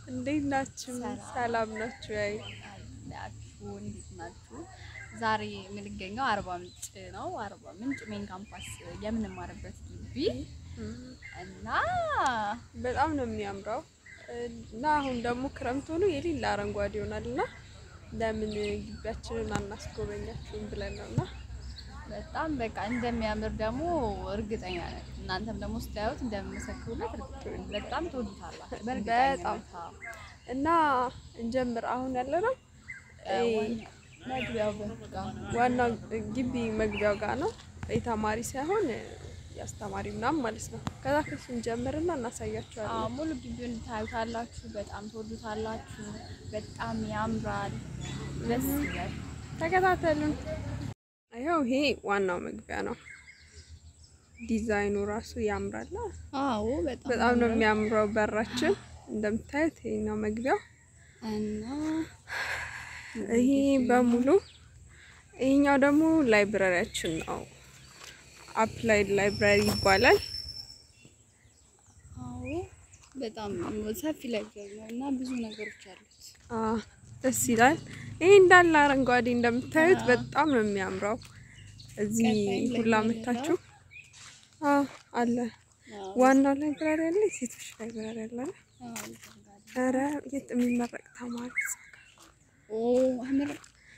እንዴት ናችሁ? ሰላም ናችሁ? ያይ አላችሁ እንዴት ናችሁ? ዛሬ የምንገኘው አርባ ምንጭ ነው። አርባ ምንጭ ሜን ካምፓስ የምንማርበት ግቢ እና በጣም ነው የሚያምረው እና አሁን ደግሞ ክረምት ሆኖ የሌላ አረንጓዴ ይሆናል እና ለምን ግቢያችንን አናስጎበኛችሁም ብለን ነው እና በጣም በቃ እንደሚያምር ደግሞ እርግጠኛ ነን። እናንተም ደግሞ ስታዩት እንደምመሰክሩለት እርግጠኛ ነን። በጣም ትወዱታላችሁ። በጣም እና እንጀምር። አሁን ያለ ነው መግቢያው በጋ ዋናው ግቢ መግቢያው ጋር ነው። የተማሪ ሳይሆን የአስተማሪ ምናምን ማለት ነው። ከዛ ከሱ እንጀምርና እናሳያችኋለን። ሙሉ ግቢውን ታዩታላችሁ። በጣም ትወዱታላችሁ። በጣም ያምራል። ደስ ይላል። ተከታተሉን። ይኸው ይሄ ዋናው መግቢያ ነው። ዲዛይኑ ራሱ ያምራል። አዎ በጣም በጣም ነው የሚያምረው። በራችን እንደምታዩት ይሄ ነው መግቢያው። እና ይሄ በሙሉ ይሄኛው ደግሞ ላይብረሪያችን ነው። አፕላይድ ላይብራሪ ይባላል። አዎ በጣም ሰፊ ላይብረሪ ነው እና ብዙ ነገሮች አሉት። አ ደስ ይላል። ይሄ እንዳለ አረንጓዴ እንደምታዩት በጣም ነው የሚያምረው። እዚህ ቀጣይም ሁላ ላይብረሪ መታችሁ አ አለ ዋናው ላይብራሪ አለ፣ የሴቶች ላይብራሪ አለ። ኧረ የት የሚመረቅ ተማሪ ኦ አምር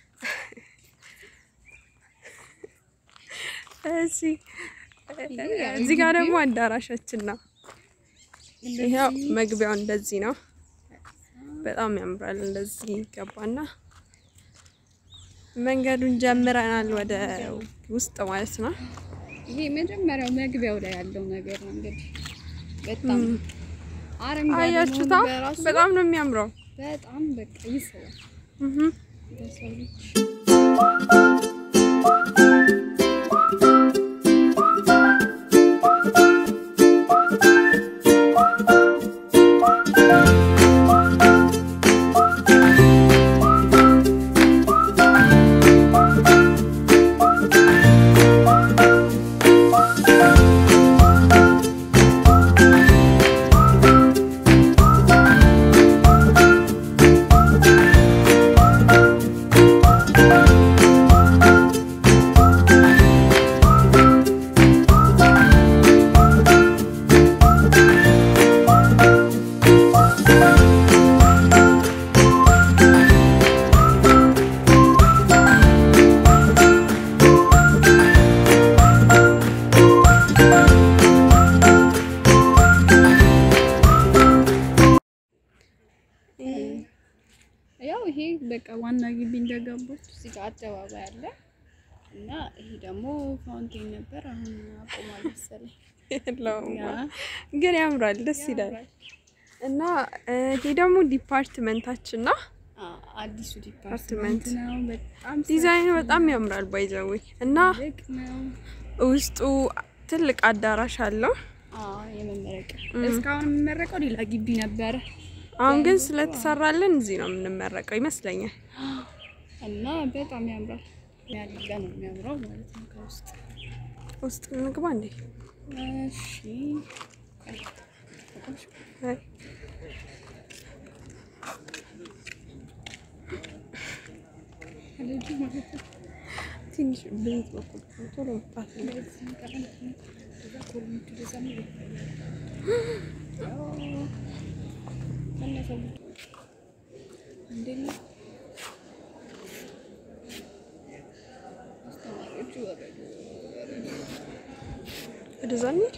እዚህ እዚህ ጋር ደግሞ አዳራሻችን ነው። ይሄው መግቢያው እንደዚህ ነው። በጣም ያምራል። እንደዚህ ገባና መንገዱን ጀምረናል ወደ ውስጥ ማለት ነው። ይሄ መጀመሪያው መግቢያው ላይ ያለው ነገር ነው እንግዲህ በጣም አረንጓዴ አያችሁታ? መሆኑ በራሱ በጣም ነው የሚያምረው። በጣም በቃ ይስባል እህ ለሰው ልጅ። ያው ይሄ በቃ ዋና ግቢ እንደገቡት እዚህ ጋር አደባባይ አለ እና ይሄ ደግሞ ፋውንቴን ነበር። አሁን አቆሟል መሰለኝ። የለውም ያ ግን ያምራል፣ ደስ ይላል። እና ይሄ ደግሞ ዲፓርትመንታችን ነው። አ- አዲሱ አፓርትመንት ዲፓርትመንት ነው። በጣም ዲዛይኑ በጣም ያምራል ባይዘዌ እና ትልቅ ነው። ውስጡ ትልቅ አዳራሽ አለው። አዎ የመመረቂያ እስካሁን የምመረቀው ሌላ ግቢ ነበረ አሁን ግን ስለተሰራልን እዚህ ነው የምንመረቀው ይመስለኛል። እና በጣም ያምራል። ያለ ነው የሚያምረው ማለት ነው ከውስጥ ውስጥ እንግባ እንዴ? እሺ አይ፣ ልጁ ማለት ነው ትንሽ ቤት በኩል ቶሎ መጣት ነው። ወደዛ እንሂድ።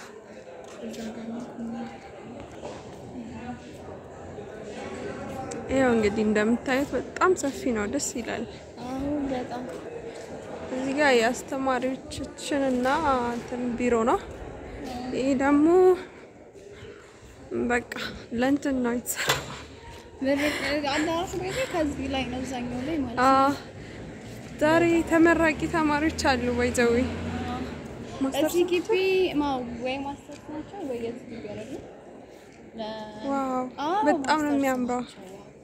ይኸው እንግዲህ እንደምታዩት በጣም ሰፊ ነው፣ ደስ ይላል። በጣም እዚህ ጋር የአስተማሪዎቻችንና እንትን ቢሮ ነው። ይህ ደግሞ በቃ ለእንትን ነው የተሰራው። አዳራሹ ቤት ከዚህ ላይ ነው አብዛኛው ላይ ማለት አ ነው። ዛሬ ተመራቂ ተማሪዎች አሉ። ወይዘዊ እዚህ ግቢ ማ- ወይ ማስተርስ ናቸው ወይ የዚህ ግቢ አይደለም። ለ- ዋው አዎ፣ በጣም ነው ማስተርስ የሚያምረው። ናቸው።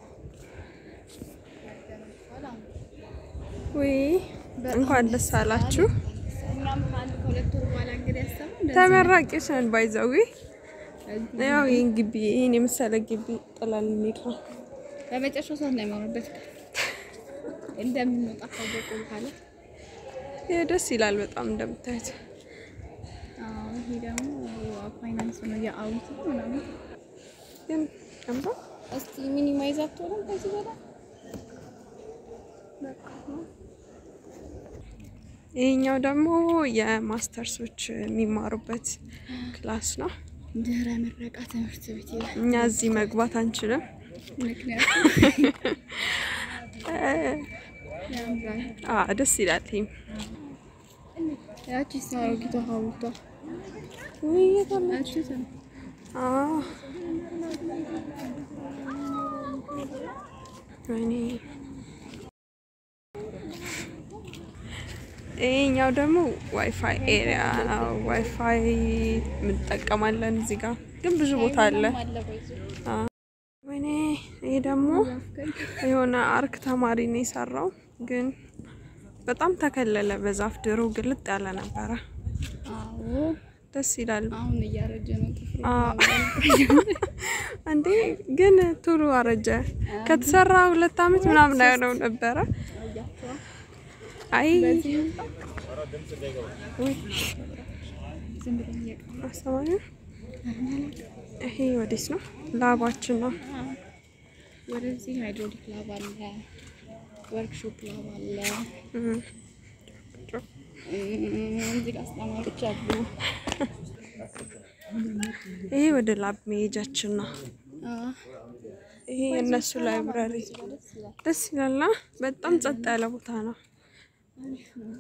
ወይ እንኳን ደስ አላችሁ። እኛም ከአንድ ከሁለት ወር በኋላ እንግዲህ ያሰብነው እንደዚህ ተመራቂዎች ነን። ባይዘዊ ያው ይህን ግቢ ይህን የመሰለ ግቢ ጥላል እንሂድ ነው። በመጨረሻው ሰዓት ነው የማወራበት እንደምንወጣ ካወቁ በኋላ ይህ ደስ ይላል በጣም እንደምታዩት። አዎ፣ ይሄ ደግሞ ፋይናንስ ነው የአውት ምናምን። ግን ቀምባ እስቲ ሚኒማይዝ አትሆንም ከዚህ በላይ ይሄኛው ደግሞ የማስተርሶች የሚማሩበት ክላስ ነው። ድህረ ምረቃ ትምህርት ቤት ይላል። እኛ እዚህ መግባት አንችልም። ምክንያቱም ያምራል። አ ደስ ይላል። ይሄም ያቺ አሮጊቷ ሀውልቷ ውይ የት አለ? ያቺ ትን- አ ወይኔ ይሄኛው ደግሞ ዋይፋይ ኤሪያ ነው። ዋይፋይ እንጠቀማለን እዚህ ጋር ግን ብዙ ቦታ አለ። አለ በይዞ አ ወይኔ ይሄ ደግሞ የሆነ አርክ ተማሪ ነው የሰራው፣ ግን በጣም ተከለለ በዛፍ ድሮ ግልጥ ያለ ነበረ። አዎ ደስ ይላል። አሁን እያረጀ ነው ጥፍሩ አ እንዴ ግን ቶሎ አረጀ። ከተሰራ ሁለት አመት ምናምን አይሆነው ነበረ። አያቸዋ አይ በዚህ ውይ ዝም ብለን እየቀረ አስተማሪ ይሄ ወዴት ነው? ላባችን ነው። ወደዚህ ሃይድሮሊክ ላብ አለ፣ ወርክሾፕ ላብ አለ። እም። እም፣ እዚህ ጋር አስተማሪዎች አሉ። ይሄ ወደ ላብ መሄጃችን ነው። አዎ፣ ይሄ የእነሱ ላይብራሪ ደስ ይላል። ደስ ይላልና በጣም ጸጥ ያለ ቦታ ነው። አሪፍ ነው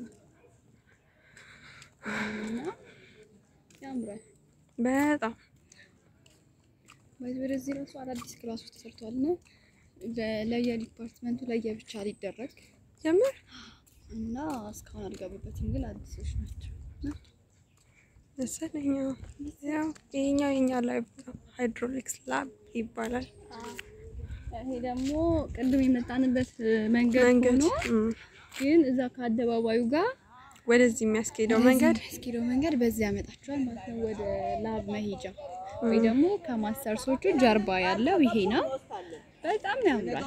እና ያምራል። በጣም በዚህ ወደዚህ ራሱ አዳዲስ ክላሶች ተሰርተዋል እና ለ- ለየዲፓርትመንቱ ለየብቻ ሊደረግ ጀምር እና እስካሁን አልገቡበትም፣ ግን አዲሶች ናቸው። መሰለኝ። ያው ይሄኛው የኛ ላይብ ነው። ሃይድሮሊክስ ላብ ይባላል። ይሄ ደግሞ ቅድም የመጣንበት መንገድ መንገድ ሆኖ እም፣ ግን እዛ ከአደባባዩ ጋር ወደዚህ የሚያስኬደው መንገድ እስኪደው መንገድ በዚህ ያመጣቸዋል ማለት ነው፣ ወደ ላብ መሄጃ ወይ ደግሞ ከማስተርሶቹ ጀርባ ያለው ይሄ ነው። በጣም ያምራል።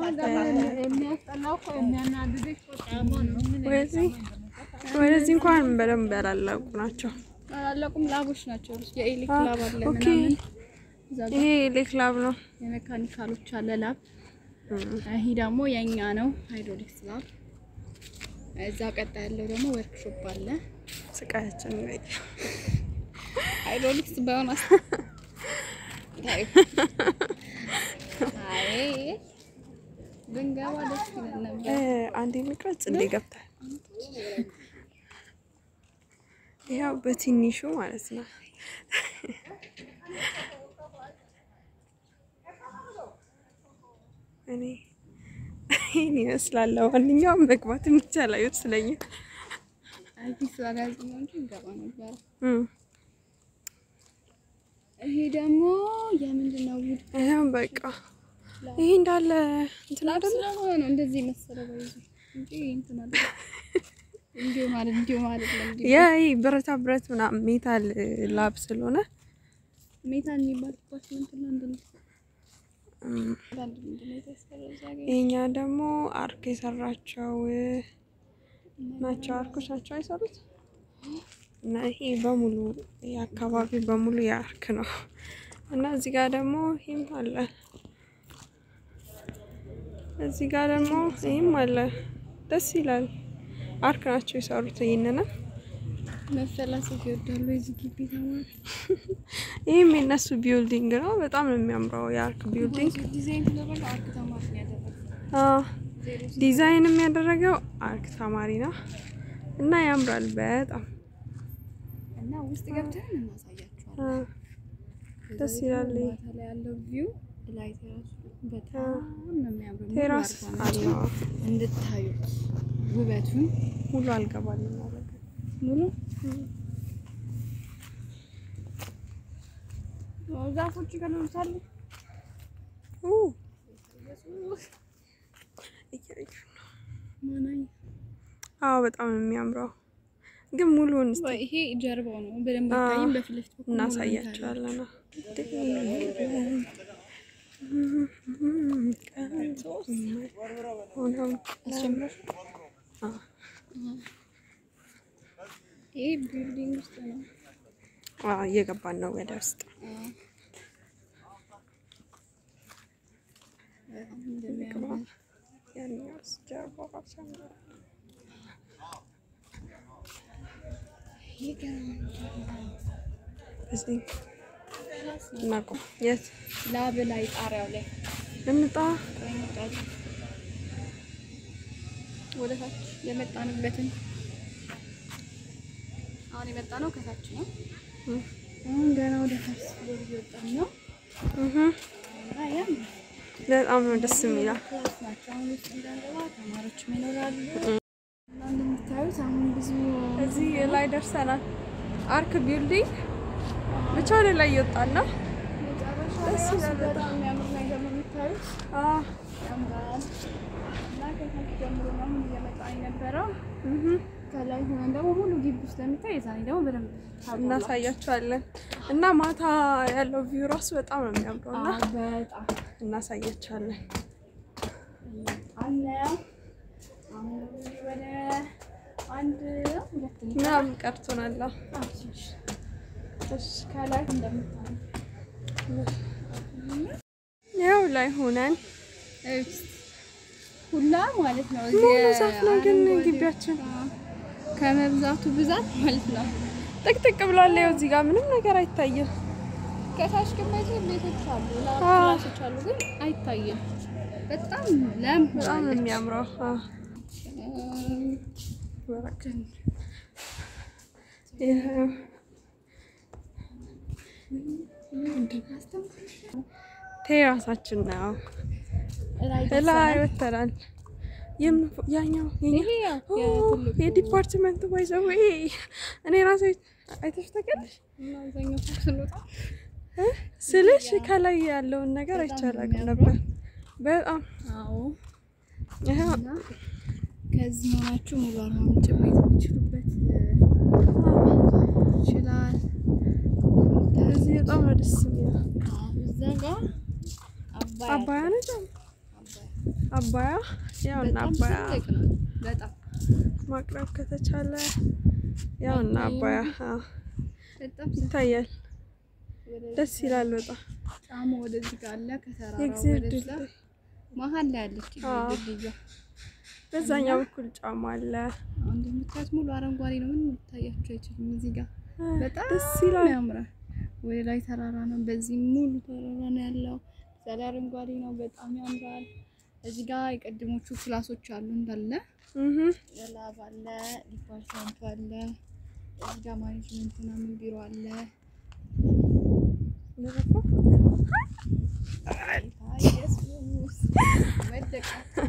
ወደዚህ ወደዚህ እንኳን በደንብ ያላለቁ ናቸው። አላለቁም ላቦች ናቸው። የኤሌክ አ፣ ላብ አለ ኦኬ። ምናምን እዛ ጋር ይሄ ሌክ ላብ ነው። የሜካኒካሎች አለ ላብ። እም፣ ይሄ ደግሞ የኛ ነው ሃይድሮሊክስ ላብ። እዛ ቀጣ ያለው ደግሞ ወርክሾፕ አለ። ስቃያችን ነው። ሃይድሮሊክስ ባይሆን አስ ታዩ አይ ብንገባ ደስ ይለን ነበር። እ፣ አንዴ መቅረጽ እንዴ ገብታል። ያው በትንሹ ማለት ነው። እኔ ይህን ይመስላል። ለማንኛውም መግባት የሚቻል አይመስለኝም። አዲስ ስላልያዝ ነው እንጂ እንገባ ነበር። እም፣ ይሄ ደግሞ የምንድን ነው? ውድ ይኸው በቃ ይሄ እንዳለ እንትን ላብ አይደለ ስለሆነ ነው እንደዚህ መሰለ ባይዙ እንጂ እንትን አለ እንዲሁ ማለት እንዲሁ ማለት ነው። እንዲሁ ያ ይሄ ብረታ ብረት ምናምን ሜታል ላብ ስለሆነ ሜታል የሚባል ዲፓርትመንት ነው እንደነ እም፣ አንድ ምንድን ነው የተሰራው እዛ ጋር ይሄኛው ደግሞ አርክ የሰራቸው ናቸው። አርኮች ናቸው የሰሩት እና ይሄ በሙሉ ይሄ አካባቢ በሙሉ የአርክ ነው እና እዚህ ጋር ደግሞ ይህም አለ። እዚህ ጋር ደግሞ ይህም አለ። ደስ ይላል። አርክ ናቸው የሰሩት ይህንንም መፈላሰፍ ይወዳሉ የዚህ ግቢ ተማሪ። ይህም የነሱ ቢልዲንግ ነው። በጣም ነው የሚያምረው የአርክ ቢልዲንግ። ዲዛይን ተደረገ አርክ ተማሪ ነው ያደረገው። አዎ ዲዛይን የሚያደረገው አርክ ተማሪ ነው እና ያምራል በጣም እና ውስጥ ገብተን እናሳያቸዋለን። አዎ፣ ደስ ይላል። ይሄ ማታ ላይ ያለው ቪው ላይ ቴራሱ በጣም ነው የሚያምረው። ሙሉ ቴራስ አርጋ ነው። አለው እንድታዩት ውበቱን ሙሉ አልገባልኝ ማለት ነው። ሙሉ ዛፎች ይገሉታል። ኡ እያዩ ነው። ማናይ አዎ በጣም ነው የሚያምረው ግን ሙሉውን እስቲ ይሄ ጀርባው ነው በደንብ አዎ። አይታይም። በፊት ለፊት በኩል እናሳያቸዋለን። ይሄ ቢልዲንግ ውስጥ ነው። እየገባን ነው ወደ ውስጥ። በጣም እንደሚያምር ያኛውስ ጀርባው ራሱ ያምራል። ይገርማል። እዚህ እናቆም። የት ላብ ላይ ጣሪያው ላይ እንጣ? ወደ ታች የመጣንበትን አሁን የመጣ ነው ከታች ነው። አሁን ገና ወደ ታች ወደ እየወጣን ነው። እህ እና ያምራል። በጣም ነው ደስ የሚለው። ክላስ ናቸው። አሁን ውስጥ እንዳንገባ ተማሪዎችም ይኖራሉ። እና እንደምታዩት አሁን ብዙ እዚህ ላይ ደርሰናል። አርክ ቢልዲንግ ብቻ ወደ ላይ እየወጣን ነው። መጨረሻ ደስ ራሱ ይላል በጣም የሚያምር ነገር ነው የምታዩት። አዎ ያምራል። እና ከታች ጀምሮ ነው አሁን እየመጣ የነበረው። እህ ከላይ ሆነን ደግሞ ሙሉ ግቢ ስለሚታይ የዛኔ ደግሞ በደንብ ታውቃላችሁ። እናሳያቸዋለን እና ማታ ያለው ቪው ራሱ በጣም ነው የሚያምረው እና አዎ፣ በጣም እናሳያቸዋለን። አለ። አሁን ወደ አንድ ነው ሁለት ነው ምናምን ቀርቶናል። አዎ። አዎ፣ ትንሽ እሺ ከላይ እንደምታዩ ያው ላይ ሆነን እዩት። ሁላ ማለት ነው። ሙሉ እዚህ ዛፍ ነው ግን አረንጓዴ- ግቢያችን አዎ፣ ከመብዛቱ ብዛት ማለት ነው። ጥቅጥቅ ብሏል። ያው እዚህ ጋር ምንም ነገር አይታይም። ከታች ግን በዚህ ቤቶች አሉ፣ አዎ። ክላሶች አሉ፣ ግን አይታይም። በጣም ለም በጣም ነው ሆናለች። የሚያምረው። አዎ። እም፣ ወረቀት ይኸው ቴራሳችን ነው። ላይ ላይ ደርሰናል። ወተናል። የም- ያኛው የኛ ይሄ ያው ኦ፣ የትልቁ የዲፓርትመንቱ ባይዘው እኔ ራሴ አይተሽ ታውቂያለሽ እና አብዛኛው ሰው ስንወጣ እ? ስልሽ ከላይ ያለውን ነገር በጣም አይቻላቅም ነው ነበር። በጣም አዎ ይኸው እና ከዚህ ሆናችሁ ሙሉ አርባ ምንጭ ማየት የምትችሉበት ይችላል። እዚህ በጣም ነው ደስ የሚለው። አዎ፣ እዛ ጋር አባያ አባያ ነው ደግሞ አባያ አባያ ያውና በጣም አባያ ትልቅ ነው። በጣም ማቅረብ ከተቻለ ያውና አባያ አዎ፣ በጣም ይታያል። ወደ ደስ ይላል በጣም ጫማ ወደዚህ ጋር አለ። ከተራራው የእግዚአብሔር ወደዛ ድልድይ መሀል ላይ አለች አዎ። ድልድያ። በዛኛው በኩል ጫማ አለ። አሁን እንደምታዩት ሙሉ አረንጓዴ ነው። ምንም ልታያችሁ አይችልም። እዚህ ጋር በጣም ደስ ይላል። ያምራል። ወደ ላይ ተራራ ነው። በዚህ ሙሉ ተራራ ነው ያለው። እዛ ላይ አረንጓዴ ነው። በጣም ያምራል። እዚህ ጋር የቀድሞቹ ክላሶች አሉ እንዳለ እህ የላብ አለ፣ ዲፓርትመንቱ አለ። እዚህ ጋር ማኔጅመንት ምናምን ቢሮ አለ። ጌታ ኢየሱስ ወደቀ።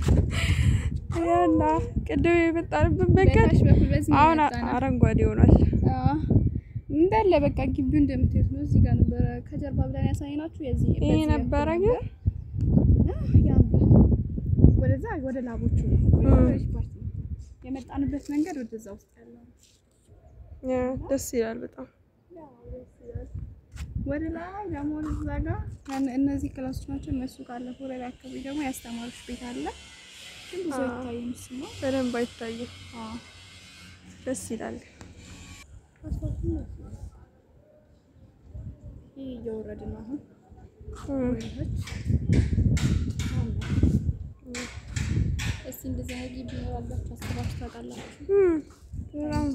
ያና ቅድም የመጣንበት መንገድ በታች በኩል በዚህ ነው አሁን የመጣነው። አረንጓዴ ሆኗል። አዎ እንዳለ በቃ ግቢው እንደምታዩት ነው። እዚህ ጋር ነበረ ከጀርባ ብለን ያሳየናችሁ የዚህ ይሄ በዚህ ነበረ በኩል ግን እና ያምራል። ወደዛ ወደ ላቦቹ ነው ወደ እም። ዲፓርትመንት የመጣንበት መንገድ ወደዛ ውስጥ ያለው ነው። ያ ደስ ይላል በጣም ወደ ላይ ደግሞ እዛ ጋር ያን- እነዚህ ክላሶች ናቸው። እነሱ ካለፉ ወደ ላይ አካባቢ ደግሞ የአስተማሪዎች ቤት አለ። ግን ብዙ አዎ። አይታይም እሱ ነው። በደንብ አይታይም። አዎ ደስ ይላል። ይህ እየወረድን ነው አሁን እም። ወደታች። እስቲ እንደዚህ አይነት ግቢ ይኖራላችሁ አስባችሁ ታውቃላችሁ? እም። በጣም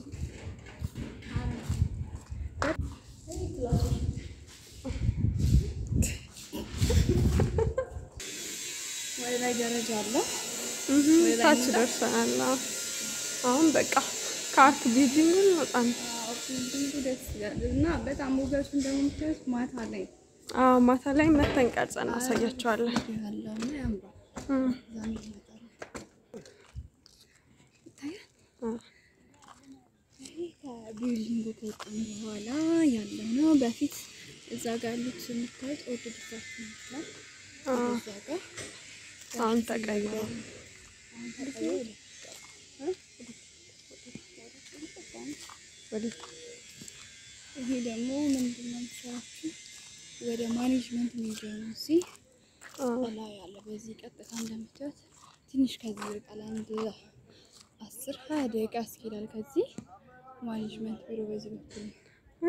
ወደ ላይ ደረጃ አለ። እህ ወደ ላይ ታች እንውጣ? ደርሰናል። አዎ። አሁን በቃ ከአርክ ቢልዲንግ እንወጣ ነው። አዎ ቢልዲንጉ ደስ ይላል እና በጣም ውበቱን ደግሞ የምታዩት ማታ ላይ አዎ ማታ ላይ መተን ቀርጸን እናሳያቸዋለን። ያለው እና ያምራል። እም። እዛም ይመጣል ይታያል። አዎ። ይሄ ከቢልዲንጉ ከወጣን በኋላ ያለው ነው። በፊት እዛ ጋር ያሉት የምታዩት ኦርቶዶክስ ይመስላል። አዎ። እዛ ጋር አሁን ተቀይሯል። አሁን ተቀይሮ ወደ ይሄ ደግሞ ምንድን ነው የሚሰራችሁ? ወደ ማኔጅመንት ሜጃ ነው። እዚህ ላይ ያለ በዚህ ቀጥታ እንደምታዩት ትንሽ ከዚህ ይርቃል። አንድ አስር ሀያ ደቂቃ ያስኬዳል። ከዚህ ማኔጅመንት ቢሮ በዚህ በኩል ነው።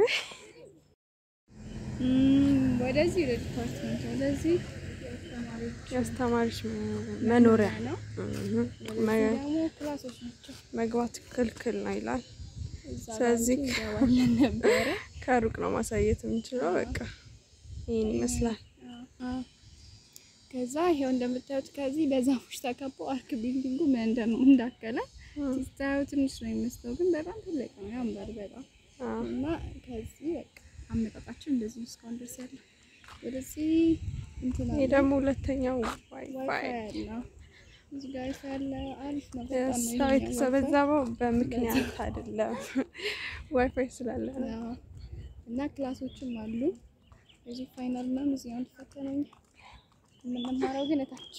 እም፣ ወደዚህ ወደ ዲፓርትመንት ወደዚህ ተማሪዎች የአስተማሪዎች መኖሪያ ነው። እህ፣ ወደዚህ መ- ደግሞ ክላሶች ናቸው። መግባት ክልክል ነው ይላል። እዛ ስለዚህ ጋር እንገባለን ነበረ ከሩቅ ነው ማሳየት የምንችለው። በቃ ይህን ይመስላል። ከዛ ይሄው እንደምታዩት ከዚህ በዛፎች ተከቦ አርክ ቢልዲንጉ ምን እንደም እንዳከለ ሲታዩ ትንሽ ነው የሚመስለው፣ ግን በጣም ትልቅ ነው። ያምራል በጣም አዎ። እና ከዚህ በቃ አመጣጣችን እንደዚህ ነው እስካሁን ድረስ ያለው። ወደዚህ እንትን ይሄ አለ ደግሞ ሁለተኛው ዋይፋይ ዋይፋይ ያለ እዚህ ጋር ዋይፋይ ያለ አሪፍ ነው በጣም ነው ሰው ይሄኛው ዋይፋይ። የተሰበሰበው በምክንያት አይደለም፣ ዋይፋይ ስላለ ነው። አዎ። እና ክላሶችም አሉ። እዚህ ፋይናል ምናምን እዚህ ነው ተፈተነኝ የምንማረው ግን እታች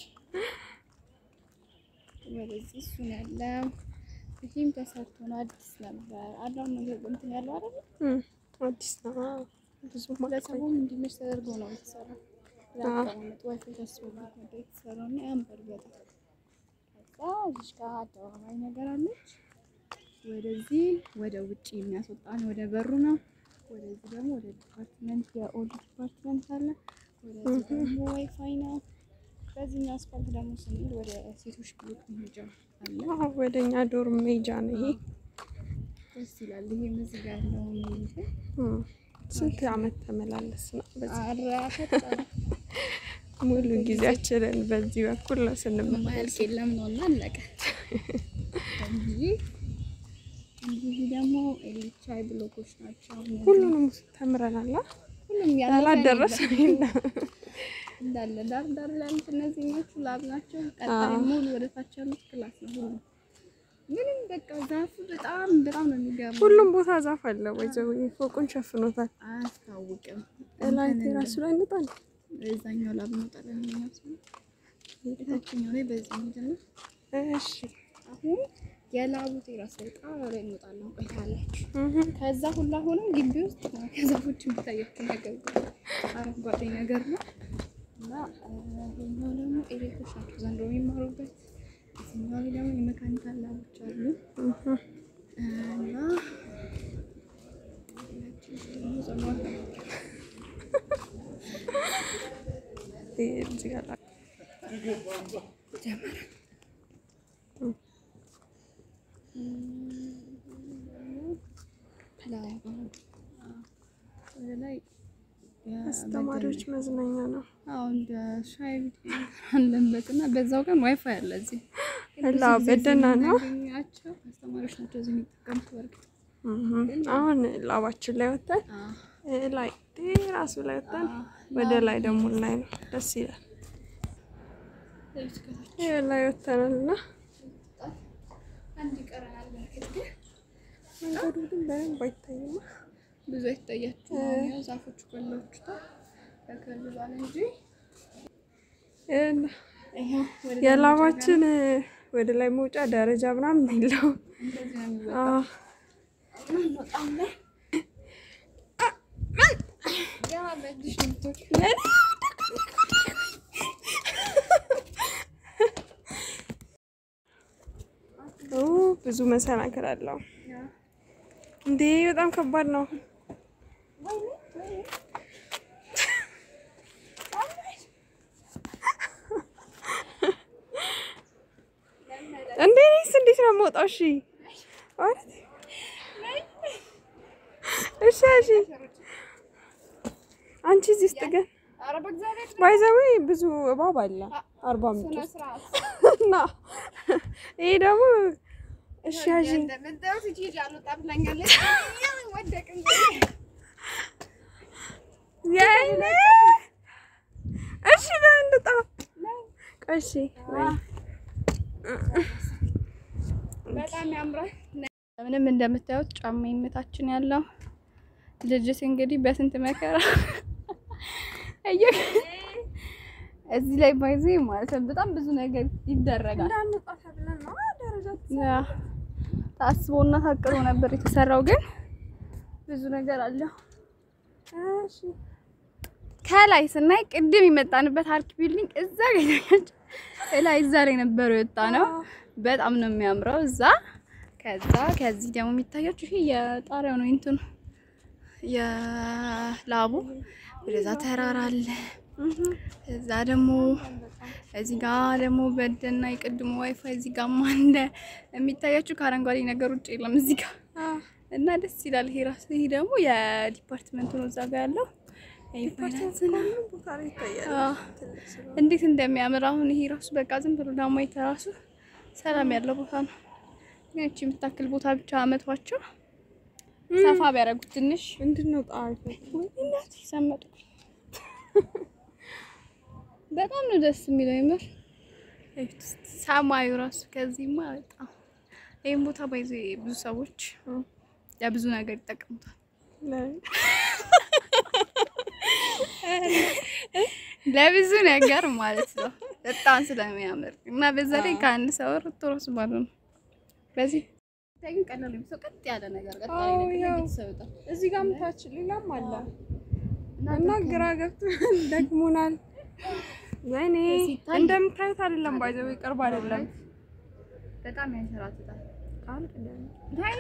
ወደዚህ እሱን ያለ ይህም ተሰርቶ ነው አዲስ ነበር። አዳም ነገር እንትን ያለው አይደል? እም፣ አዲስ ነው። አዎ፣ ብዙ ማቆይ ለሰቡም እንዲመች ተደርጎ ነው የተሰራው። ለአቀማመጥ ዋይፋይ ታስቦበት ነበር የተሰራው እና ያምራል በጣም። ከዛ እዚች ጋር አደባባይ ነገር አለች። ወደዚህ ወደ ውጭ የሚያስወጣን ወደ በሩ ነው። ወደዚህ ደግሞ ወደ ዲፓርትመንት የኦልድ ዲፓርትመንት አለ። ወደዚህ ደግሞ ዋይፋይ ነው። በዚህኛው አስፋልት ደግሞ ስንሄድ ወደ ሴቶች ብሎክ መሄጃ አለ። አዎ፣ ወደኛ ዶርም ሜጃ ነው ይሄ። ደስ ይላል። ይሄም እዚህ ጋር ያለው እንትን እም፣ ስንት አመት ተመላለስ ነው በዚህ አረ ፈጠነ ሙሉ ጊዜያችንን በዚህ በኩል ነው ስንመላለስ። ማያልቅ የለም ነው እና አለቀ። እንግዲህ እንዲህ ደግሞ ኤልቻይ ብሎኮች ናቸው። እነዚህ ሁሉንም ተምረናል። አ? ሁሉም ያለፈ ያላደረሰ የለም። እንዳለ ዳር ዳር ላይ ያሉት እነዚህኞቹ ላብ ናቸው። ቀጣይ ሙሉ ወደ ታች ያሉት ክላስ ነው። ሁሉ ምንም በቃ ዛፉ በጣም በጣም ነው የሚገርመው። ሁሉም ቦታ ዛፍ አለ። ወይዘው ፎቁን ሸፍኖታል። አያስታውቅም። ላይ ቴራሱ ላይ እንጣል እዛኛው ላብ እንወጣለን። እኛው ሰው የታችኛው ላይ በዚህ ምንድን ነው እሺ። አሁን የላቡ ቴራስ ላይ ጣራ ላይ እንወጣለን። ቆይታላችሁ እህ፣ ከዛ ሁላ ሆነው ግቢ ውስጥ ነው ከዛፎች የሚታያቸው ነገር ነው። አረንጓዴ ነገር ነው እና ይሄኛው ደግሞ ኤሌክትሮች ናቸው ዘንድሮ የሚማሩበት። እዚህኛው ላይ ደግሞ የመካኒካል ላቦች አሉ እህ። እና ሁላችን ደግሞ ጸኗል ይሄ እዚህ ጋር ላ- ጀመረ ወደ ላይ አስተማሪዎች መዝናኛ ነው። አሁን እንደ ሻይ ቤት ነገር አለበት እና በዛው ቀን ዋይፋይ አለ እዚህ። እላ በደህና ነው። የምናገኛቸው አስተማሪዎች ናቸው እዚህ የሚጠቀሙት። በእርግጥ እህ። አሁን ላባችን ላይ ወጥተን እ ላይ ቴራሱ ላይ ወጥተን ወደ ላይ ደግሞ ላይ ነው። ደስ ይላል። ይሄ ላይ ወጥተናል እና አንድ ይቀረናል። በእርግጥ ግን መንገዱ ግን በደንብ አይታይም። ብዙ አይታያችሁ ያው ዛፎቹ ከለውችታል ተከልሏል እንጂ እና ይኸው ወደ የላባችን ወደ ላይ መውጫ ደረጃ ምናምን የለውም። እንደዚህ ነው የሚወጣው። አዎ በጣም ላይ ገና በእጅሽ ነው የምትወጪው። ኦ ብዙ መሰናክል አለው እንዴ! በጣም ከባድ ነው። እንዴ እኔስ እንዴት ነው የምወጣው? እሺ ማለት እሺ እሺ። አንቺ እዚህ ውስጥ ግን ኧረ በእግዚአብሔር ባይዘዌ ብዙ እባብ አለ አርባ ምንጭ ስነ ውስጥ ስርዓት እና ይሄ ደግሞ እሺ ያዥ እንደምታዩት እቺ ልጅ አልወጣም ብላኛለች። ወደቅን የኔ እሺ በእንድጣ ቀሺ በጣም ያምራል። ምንም እንደምታዩት ጫማ ይመታችን ያለው ልጅት እንግዲህ በስንት መከራ እየ እዚህ ላይ ባይዜ ማለት ነው በጣም ብዙ ነገር ይደረጋል። እንዳንወጣ ተብለን ነው ደረጃ ያ ታስቦና ታቅዶ ነበር የተሰራው፣ ግን ብዙ ነገር አለው። እሺ ከላይ ስናይ ቅድም የመጣንበት አርክ ቢልዲንግ እዛ ጋር ይታያችሁ። ከላይ እዛ ላይ ነበር የወጣ ነው። በጣም ነው የሚያምረው እዛ። ከዛ ከዚህ ደግሞ የሚታያችሁ ይሄ የጣሪያው ነው እንትኑ የላቡ ወደዛ ተራራ አለ። እዛ ደግሞ እዚህ ጋር ደግሞ በደና የቅድሞ ዋይፋይ እዚህ ጋር አለ። የሚታያችሁ ከአረንጓዴ ነገር ውጭ የለም እዚህ ጋር እና ደስ ይላል። ይሄ ራሱ ይሄ ደግሞ የዲፓርትመንቱ ነው እዛ ጋር ያለው ይሄ ፋይናንስ ነው። ቦታ ላይ ይታያል። አዎ ትልቅ ስለሆነ እንዴት እንደሚያምር አሁን ይሄ ራሱ በቃ ዝም ብሎ ለማየት ራሱ ሰላም ያለው ቦታ ነው። ግን እቺ የምታክል ቦታ ብቻ አመቷቸው ሰፋ ቢያደርጉት ትንሽ ምንድን ነው ጣሪፍ እናት ሰመጥኩ። በጣም ነው ደስ የሚለው የምር እዩት እስኪ ሰማዩ ራሱ ከዚህማ በጣም ይህም ቦታ ባይዘ ብዙ ሰዎች ለብዙ ነገር ይጠቀሙታል። ለብዙ ነገር ማለት ነው። በጣም ስለሚያምር እና በዛ ላይ ከአንድ ሰው ሩቶ ራሱ ባሉ ነው። በዚህ ግን ቀላል ሰው ቀጥ ያለ ነገር ቀጥ ያለ አዎ፣ ነገር ያው እንዴት ሰው ይወጣል? እዚህ ጋር ምታች ሌላም አለ እና እና ግራ ገብቶ ደክሞናል። ወይኔ ሲታይ- እንደምታዩት አይደለም፣ ባይዘው ቅርብ አይደለም። በጣም ያንሸራትታል። አይ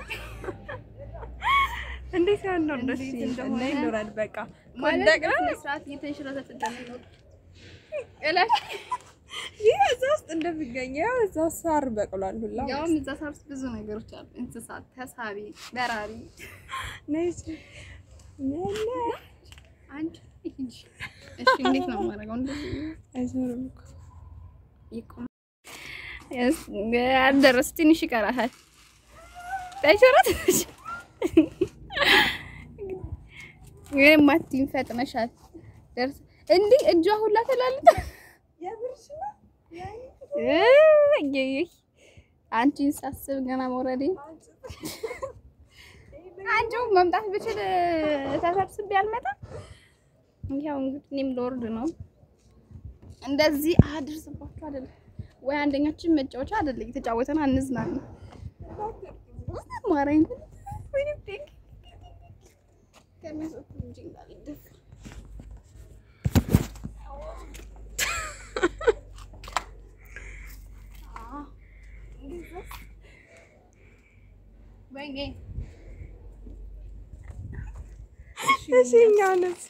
እንዴት ያለው ደስ እንዴት ይል እንደሆነ እና ይኖራል። በቃ ማለት ወደቅን በስነ ስርዓት እየተንሸራተተ እንደሚኖር እላል ይህ እዛ ውስጥ እንደሚገኘው እዛ ሳር በቅሏል ሁላ ያውም እዛ ሳር ውስጥ ብዙ ነገሮች አሉ። እንስሳት፣ ተሳቢ፣ በራሪ ነች ነነ አንድ እሺ፣ እንዴት ነው የማደርገው? እንደዚህ አይዞርም እኮ ይቆም አልደረስ ትንሽ ይቀራታል። ታይሸራተች ግን ማቲን ፈጥነሻል። ደርስ እንዲህ እጇ ሁላ ተላልጣ የብርሽ ነው እይ አንቺን ሳስብ ገና መውረዴ አንቺው መምጣት ብችል ተሰብስቤ አልመጣም። ያው እንግዲህ እኔም ልወርድ ነው። እንደዚህ አድርስባችሁ አይደለም ወይ አንደኛችን መጫወቻ አይደለም እየተጫወተን አንዝናና ማረኝ ወይ ዲንግ ከሚሰጡ እንጂ እንዳልደፍ ወይኔ እሺ እኛውንስ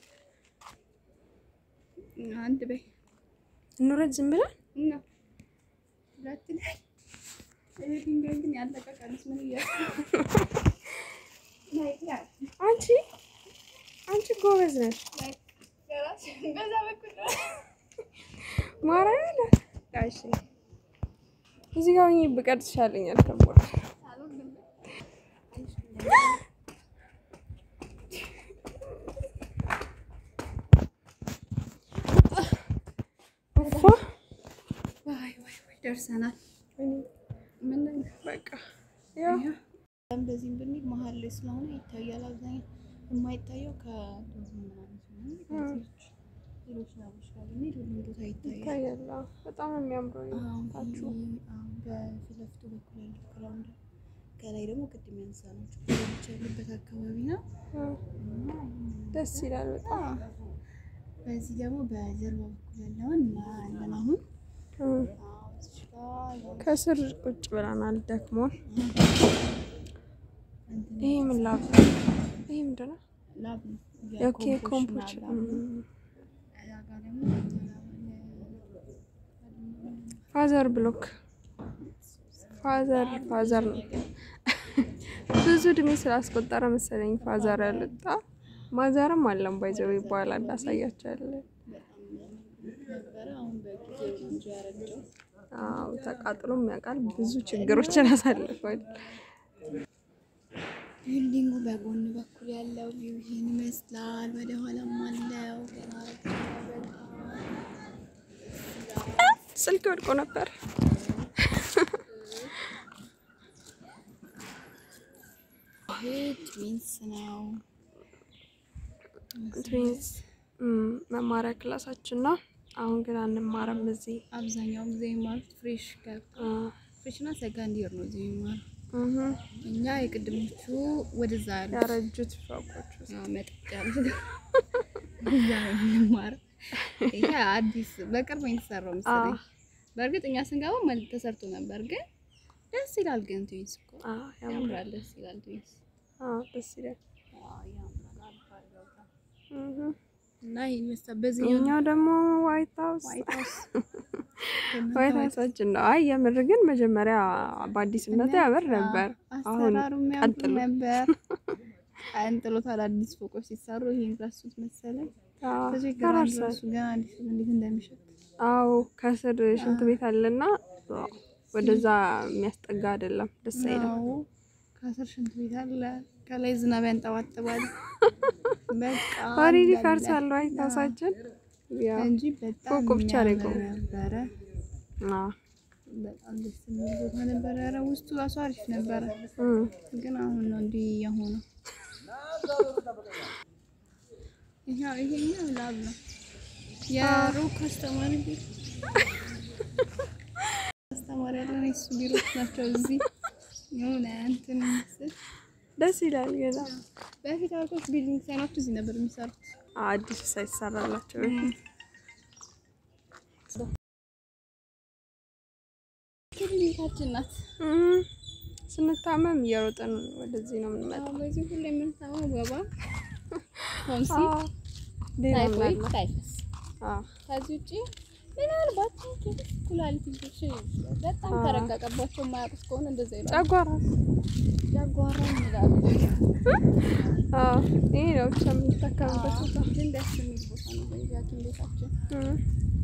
አንድ በይ እንውረድ ዝም ብለን እና ሁለት ላይ ይሄ ድንጋይ ግን ያለቀቀንስ ምን እያልኩ አንቺ አንቺ ጎበዝ ነሽ በዛ በኩል ነው። ማርያምን እሺ እዚህ ጋር ሆኜ ብቀርጽ ይሻለኛል ከቦታ አልወድም። እፎ ዋይ ዋይ ዋይ ደርሰናል። ምን በቃ ያው እንደዚህም ብንል መሀል ላይ ስለሆነ ይታያል። አብዛኛው የማይታየው ከዶዝ ምናምን ስለሆነ ከዚህች ሌሎች ላቦች ጋር ብንሄድ ሁሉም ቦታ ይታያል። ይታያል። አዎ፣ በጣም ነው የሚያምረው አሁን ታችሁ በፊት ለፊቱ በኩል ያለው ግራውንድ ከላይ ደግሞ ቅድም ያነሳናቸው ሌሎች ያሉበት አካባቢ ነው። እና ደስ ይላል በጣም በዚህ ደግሞ በጀርባ በኩል ያለውን እናያለን። አሁን እም። አዎ፣ እዚች ጋር ያው ከስር ቁጭ ብለናል ደክሞን። እንትን ይሄ ምን ላብ ይሄ ምንድን ነው? ላብ ነው። ኦኬ ኮምፖች ላብ ነው። እዛ ጋር ደግሞ ፋዘር ብሎክ ፋዘር ፋዘር ነው። ብዙ እድሜ ስላስቆጠረ መሰለኝ ፋዘር ያልወጣ ማዘርም አለም ባይዘው ይባላል። አሳያቸዋለን። ነበረ። አሁን በጊዜው ነው እንጂ ያረጀው። አዎ ተቃጥሎም ያውቃል። ብዙ ችግሮችን አሳልፏል። ቢልዲንጉ በጎን በኩል ያለው ቪው ይሄን ይመስላል። ወደ ኋላም አለው ገና ስልክ ወድቆ ነበር። ይሄ ትዊንስ ነው። ትዊንስ እም፣ መማሪያ ክላሳችን ነው። አሁን ግን አንማረም እዚህ አብዛኛው ጊዜ የሚማሩት ፍሬሽ ጋር አ፣ ፍሬሽ እና ሰከንድ ይር ነው እዚህ የሚማሩ እህ እኛ የቅድሞቹ ወደዛ ያሉ ያረጁት ፎቆች ውስጥ መጠጥ ያሉት እዛ ነው የምንማረው። ይሄ አዲስ በቅርብ ነው የተሰራው መሰለኝ። በእርግጥ እኛ ስንገባ መልክ ተሰርቶ ነበር፣ ግን ደስ ይላል። ግን ትዊንስ እኮ አ ያምራል። ያምራል፣ ደስ ይላል ትዊንስ። አ ደስ ይላል። አዎ ያምራል። አልፋ ይወጣል እህ እና ይሄን መሰል በዚህ ይሄኛው ደግሞ ዋይት ሃውስ ዋይት ሃውስ ዋይት ሃውሳችን ነው። አይ የምር ግን መጀመሪያ በአዲስነቱ ያምር ነበር። አሁን አሰራሩ የሚያምር ቀጥሎ ነበር። አንጥሎታል። አዲስ ፎቆች ሲሰሩ ይሄን ረሱት መሰለኝ። አዎ ብዙ ግራንድ ፈራርሷል። ራሱ ገና አዲስ እንዴት እንደሚሸጥ አዎ ከስር ሽንት ቤት አለና ዋው፣ ወደዛ የሚያስጠጋ አይደለም። ደስ አይልም። አዎ ከስር ሽንት ቤት አለ፣ ከላይ ዝናብ ያንጠባጥባል። በቃ ኦልሬዲ አለ ፈርሷል ዋይት ሃውሳችን። ያው እንጂ በጣም ፎቁ ብቻ ነው የሚያምር የቆመው። ነበረ። አዎ በጣም ደስ የሚል ቦታ ነበረ። ኧረ ውስጡ ራሱ አሪፍ ነበረ፣ እም ግን አሁን ነው እንዲህ የሆነው። ይሄው ይሄኛው ላብ ነው የሩቅ አስተማሪ ቤት አስተማሪ ያለን የሱ ቢሮዎች ናቸው። እዚህ የሆነ እንትን ምስል ደስ ይላል። ገና በፊት አልኮች ቢልዲንግ ሳይኖች እዚህ ነበር የሚሰሩት። አዲስ ሳይሰራላቸው ክሊኒካችን ናት። እም ስንታመም እየሮጥን ወደዚህ ነው የምንመጣው። አሁን በዚህ ሁሉ የምንሰማው ወባ፣ ቶንሲ፣ አዎ ሌላ ምን ታይፎይድ፣ አለ? ታይፈስ አዎ ከዚህ ውጭ ምናልባት ኩላሊት ልጆች በጣም ተረጋገባቸው የማያውቁት ከሆነ እንደዛ ይላሉ። ጨጓራ ጨጓራ ይላሉ። አዎ ይሄ ነው ብቻ የምንጠቀምበት ቦታ። ግን ደስ የሚል ቦታ ነው በዚህ ሐኪም ቤታችን። እም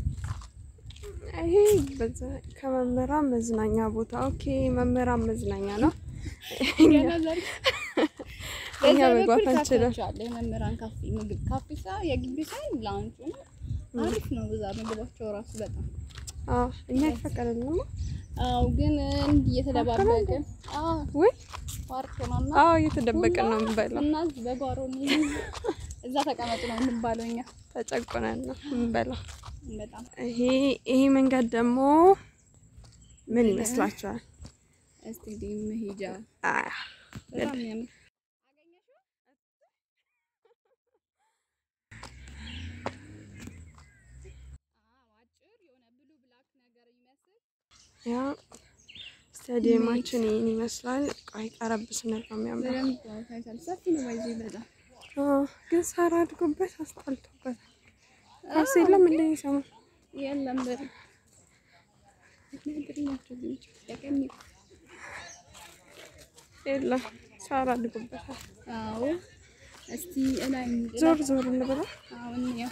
ይሄ በዛ ከመምህራን መዝናኛ ቦታ ኦኬ፣ መምህራን መዝናኛ ነው። ገና ዛሬ እኛ በዛ መግባት በኩል አንችልም። ካፌዎች አለ። የመምህራን ካፌ ምግብ ካፌ ሳ የግቢ ሳይሆን ላውንቹ ነው። አሪፍ ነው። በዛ ምግባቸው ራሱ በጣም አዎ እኛ ይፈቀደልንም። አው ግን እንዲህ እየተደባበቀ አዎ ወይ ፓርክ ነውና አዎ እየተደበቅን ነው የምንበላው። እና እዚህ በጓሮ ነው እዛ ተቀመጡ ነው የምንባለው እኛ ተጨቁነን ነው የምንበላው። በጣም ይሄ ይሄ መንገድ ደግሞ ምን ይመስላችኋል? ስቴዲየም መሄጃ አ በጣም የሚያምር ያ ስታዲየማችን ይህን ይመስላል። ቆይ ቀረብ ስንል ነው የሚያምረው። በደንብ ታይቷል። ሰፊ ነው ባይዜ በጣም አዎ፣ ግን ሳር አድጎበት አስጠልቶበታል። ኳስ የለም እንደ ሰሞን የለም በር ምክንያቱም ናቸው እዚህ ብቻ ያቀኝ የለም ሳር አድጎበታል። አዎ እስቲ እላይ እንግባ። ዞር ዞር እንበላ። አሁን ያው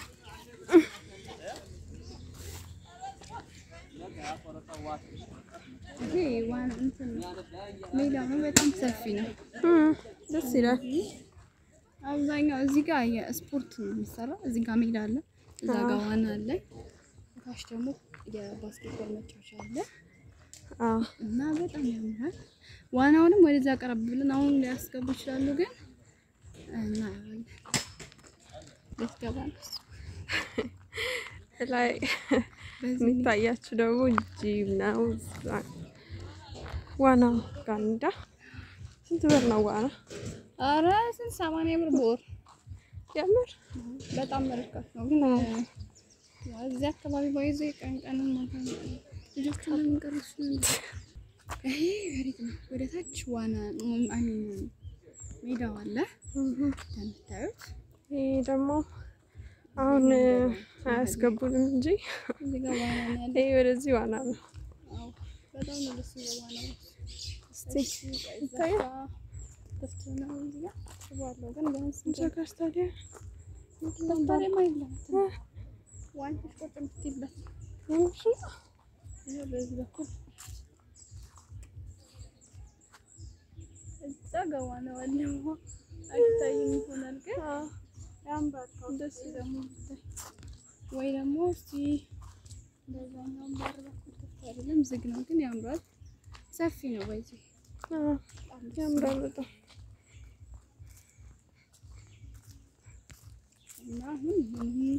ይሄ ዋን እንትን ሜዳው ነው። በጣም ሰፊ ነው። እም፣ ደስ ይላል። አብዛኛው እዚህ ጋር የስፖርት ነው የሚሰራው። እዚህ ጋር ሜዳ አለ፣ እዛ ጋር ዋና አለ፣ ታች ደግሞ የባስኬትቦል መጫወቻ አለ አዎ እና በጣም ያምራል። ዋናውንም ወደዛ ቀረብ ብለን አሁን ሊያስገቡ ይችላሉ፣ ግን እና ልትገባ ነው እሱ። ላይ በዚህ የሚታያችሁ ደግሞ ጂም ነው። እዛ ዋናው ጋር እንዳ ስንት ብር ነው ዋና? ኧረ ስንት ሰማንያ ብር በወር የምር በጣም ርካሽ ነው። ግን ያው እዚህ አካባቢ ባይዞ ቀን ቀን ማታ ልጆቹ ለምን ቀረሱ? ይሄ መሬት ነው። ወደ ታች ዋና አሚን ሜዳው አለ እንደምታዩት። ይሄ ደግሞ አሁን አያስገቡንም እንጂ እዚህ ጋር ዋና ነው ያለ። ይሄ ወደዚህ ዋና ነው። አዎ በጣም ነው ደስ የሚለው ዋናው። እስቲ እዛ ይታያል። ጋር ክፍት ነው። እዚህ ጋር ሽባለው ግን ቢያንስ እንዘጋ ስታዲየም ስታዲየም አይደለም ዋንጫዎች ቁጭ የምትይበት የምር ነው። ይሄ በዚህ በኩል እዛ ጋር ዋናው አለ። አይታይም ይሆናል ግን ያምራል። ደስ ደግሞ ይታይ ወይ ደግሞ እስቲ በዛኛው በር በኩል ክፍት አይደለም፣ ዝግ ነው ግን ያምራል። ሰፊ ነው በዚህ አዎ፣ ያምራል በጣም እና አሁን ይህ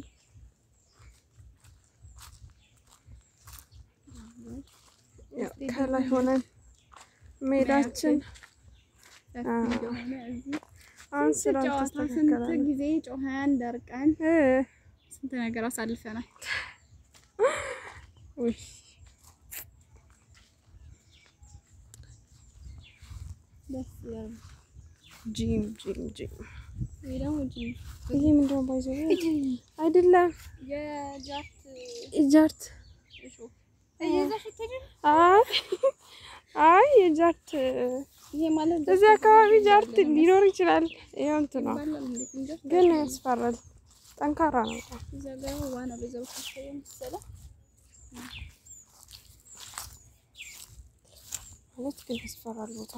ያው ከላይ ሆነን ሜዳችን ሰፊ አዎ። እንደሆነ እዚህ አሁን ስንት ስራ ጨዋታ ስንት ተስተካከለ። ጊዜ ጮኸን ደርቀን እ ስንት ነገር አሳልፈናል። ውይ ደስ ይላል። ጂም ጂም ጂም ይሄ ደግሞ ጂም ይሄ ምንድን ነው? ባይዘ አይደለም የጃት ጃርት እሾህ እየዛሽ ትሄጂ አይ አይ የጃርት ይሄ ማለት እዚህ አካባቢ ጃርት ሊኖር ይችላል። ይኸው እንትን ነው ይባላል እንዴ? እንጃ ግን ያስፈራል። ጠንካራ ነው በጣም። እዛ ጋር ዋና በዛው ታሰበ መሰለህ። ማለት ግን ያስፈራል ቦታ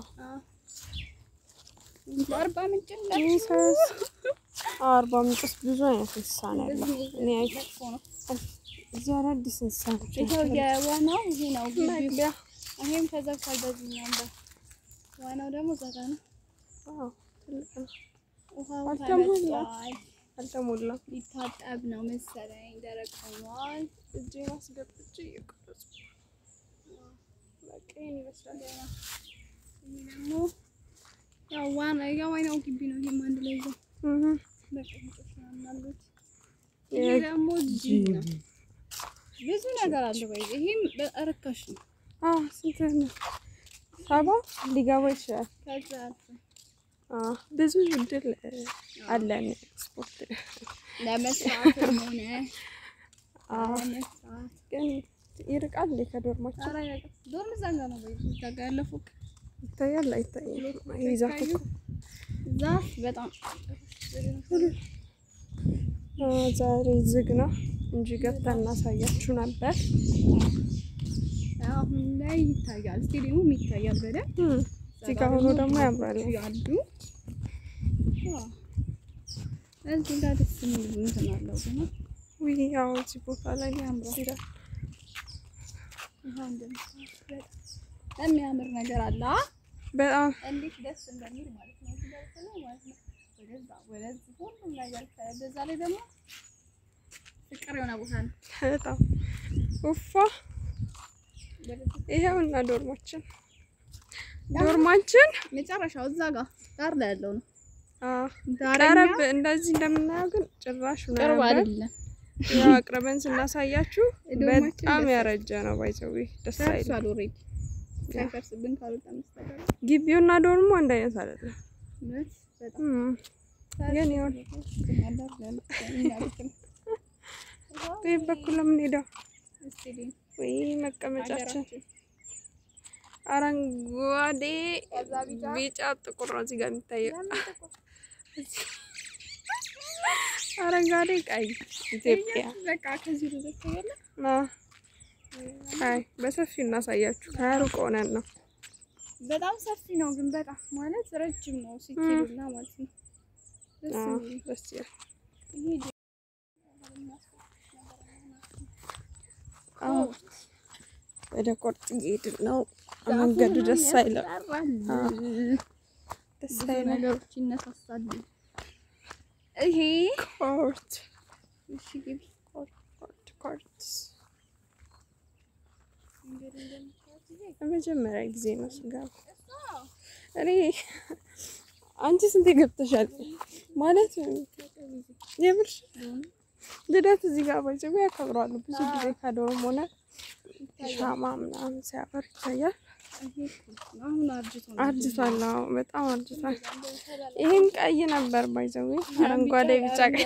በአርባ ምንጭ ጂሰስ አርባ ምንጭ ውስጥ ብዙ አይነት እንስሳ ነው ያለው። እኔ አይ እዚህ አዳዲስ እንስሳ ናቸው። ይሄው የዋናው ይሄ ነው ግቢው። መግቢያ ይሄም ተዘግቷል በዚህኛው በር። ዋናው ደግሞ እዛ ጋር ነው። ዋው ትልቅ ነው። ውሃው አልተሞላም። ተመቷል። አልተሞላም። ሊታጠብ ነው መሰለኝ። ደረቅ ሆኗል። እጄን አስገብቼ እየቀረጽኩ በቃ ይሄን ይመስላል። ይሄ ደግሞ ያው ዋና የዋናው ግቢ ነው። ይሄም አንድ ላይ ይዘው እህ በቅንጦች ምናምን አሉት። ይሄ የ- ደግሞ ጂም ነው። ብዙ ነገር አለ። ወይ ይሄም ርካሽ ነው። አዎ ስንት ነው? ሰባ ሊገባ ይችላል። ከዛ አልፎ አዎ ብዙ እድል አለን ስፖርት ለመስራትም ሆነ አዎ ለመስራት ግን ይርቃል እንዴ ከዶርማችን ኧረ ያውቃል። ዶርም እዛ ጋር ነው ወይ እዛ ጋር ያለው ፎቅ ይታያል አይታይም? ይሄ ዛፍ እኮ ዛፍ በጣም አዎ፣ ዛሬ ዝግ ነው እንጂ ገብተን እናሳያችሁ ነበር። አሁን ላይ ይታያል። ስቴዲየሙም ይታያል በደንብ እም፣ እዚህ ጋር ሆኖ ደግሞ ያምራል። ያሉ እዚህ ጋር ደስ የሚል እንትን አለው ግን ውይ ያው እዚህ ቦታ ላይ ያምራል ይላል። ይሄ እንደምታዩት በጣም የሚያምር ነገር አለ። አ? በጣም እንዴት ደስ እንደሚል ማለት ነው። እዚህ ጋር በተለይ ማለት ነው ወደዛ ወደዚህ ሁሉም ነገር ከ- በዛ ላይ ደግሞ ፍቅር የሆነ ቦታ ነው። በጣም ውፋ ወደዚህ ይሄውና ዶርማችን ዶርማችን መጨረሻው እዛ ጋር ዳር ላይ ያለው ነው። አዎ ዳረኛ ቀረብ እንደዚህ እንደምናየው ግን ጭራሽ ነው ቅርብ ያምራል። አይደለም። ያው አቅርበን ስናሳያችሁ ዶርማችን በጣም ደስ ያረጀ ነው። ባይዘዊ ደስ አይልም። ደርሷል ኦልሬዲ ሳይፈርስብን ካልወጣ መስተቀር ግቢውና ዶርሙ አንድ አይነት አይደለም። እውነት በጣም እም፣ ግን ይሁን በዚህ በኩል ለምን ሄደው ወይ መቀመጫችን አረንጓዴ፣ ቢጫ፣ ጥቁር ነው እዚህ ጋር የሚታየው። አረንጓዴ፣ ቀይ ኢትዮጵያ በቃ ከዚህ ርዘት ያለ ና አይ በሰፊው እናሳያችሁ። ከሩቅ ሆነን ነው። በጣም ሰፊ ነው፣ ግን በጣም ማለት ረጅም ነው ሲኬዱና ማለት ነው። ደስ አዎ፣ የሚል ደስ ይላል። ይሄ አዎ፣ ወደ ቆርጥ እየሄድን ነው። መንገዱ ደስ አይልም። አዎ፣ ደስ ብዙ አይልም። ነገሮች ይነሳሳሉ። ይሄ ኮርት እሺ ግቢ ኮርት ኮርት ኮርት እንግዲህ እንደምታዩት ይሄ ለመጀመሪያ ጊዜ ነው ስገባ። እሷ እኔ አንቺ ስንቴ ገብተሻል? ማለት የምር ልደት እዚህ ጋር ባይዘው ያከብራሉ። ብዙ ጊዜ ከዶርም ሆነ ሻማ ምናምን ሲያበር ይታያል። ይሄ አሁን አርጅቶ ነው። አርጅቷል። አዎ በጣም አርጅቷል። ይህም ቀይ ነበር ባይዘው አረንጓዴ፣ ቢጫ፣ ቀይ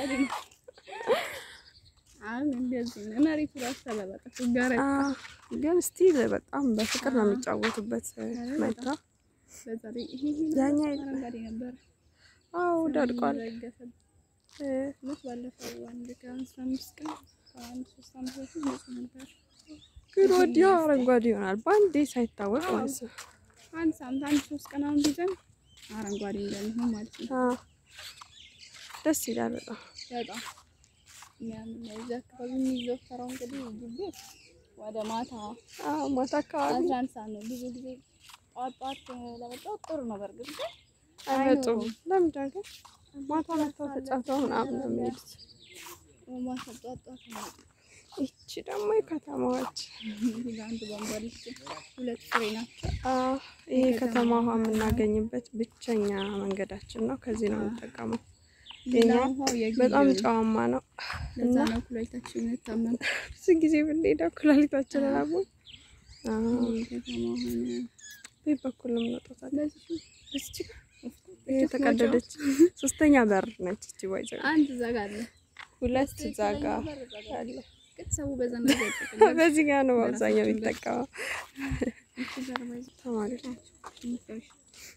አሁን እንደዚህ ነው። መሬቱ ራሱ ተለበጠ ጋር አዎ፣ ግን ስቲል በጣም በፍቅር ነው የሚጫወቱበት መታ በዛ ላይ ይሄ ይሄ ያኛ አረንጓዴ ነበር። አዎ ደርቋል። ረገፈ እ፣ ሞት ባለፈው አንድ ከአስራ አምስት ቀን ከአንድ ሶስት ዓመት በፊት ንጹህ ነበር። ግን ወዲያው አረንጓዴ ይሆናል በአንዴ ሳይታወቅ ማለት ነው። አንድ ሳምንት አንድ ሶስት ቀን አሁን ቢዘን አረንጓዴ እንደሚሆን ማለት ነው። አዎ፣ ደስ ይላል በጣም በጣም የሚያምር ነው። እዚህ አካባቢ የሚዘወተረው እንግዲህ ግቢ ወደ ማታ አዎ፣ ማታ አካባቢ አስራ አንድ ሰዓት ነው። ብዙ ጊዜ ጠዋት ጠዋት ለመጫወት ጥሩ ነው። በእርግጥ ግን አይመጡም። አይኖሩም። ለምንድን ግን ማታ መጥተው ተጫውተው ምናምን ነው የሚሄዱት። ማታ ጠዋት ጠዋት ነው። ይቺ ደግሞ የከተማዎች እዚህ ጋር አንድ ቧንቧ አለች። ሁለት ፍሬ ናቸው። አዎ፣ ይሄ ከተማ ውሃ የምናገኝበት ብቸኛ መንገዳችን ነው። ከዚህ ነው የምንጠቀመው። ሌላ የኛ ውሃው የግቢው በጣም ነው። ጨዋማ ነው። ለዛ ነው ኩላሊታችን የምንታመም። ብዙ ጊዜ ብንሄደው ኩላሊታችን ራቡ ከተማ ሆነ ቤት በኩል ነው የምንወጣው። በዚህ እስቺ የተቀደደች ሶስተኛ በር ነች። እቺ ባይዘ አንድ እዛ ጋር አለ። ሁለት እዛ ጋ አለ። ግን ሰው በዛ ነው ይጠቀማል። በዚህ ጋር ነው በአብዛኛው የሚጠቀመው እቺ ጀርባ ይዘ ተማሪዎች። ትምህርቶች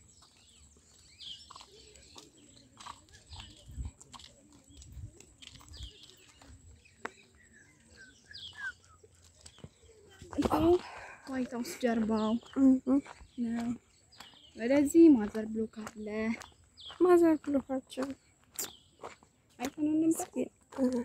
ዋይት ሀውስ ጀርባው እም ነው። ወደዚህ ማዘር ብሎክ አለ። ማዘር ብሎካችን አይተነው እንምጣ። እስኪ እ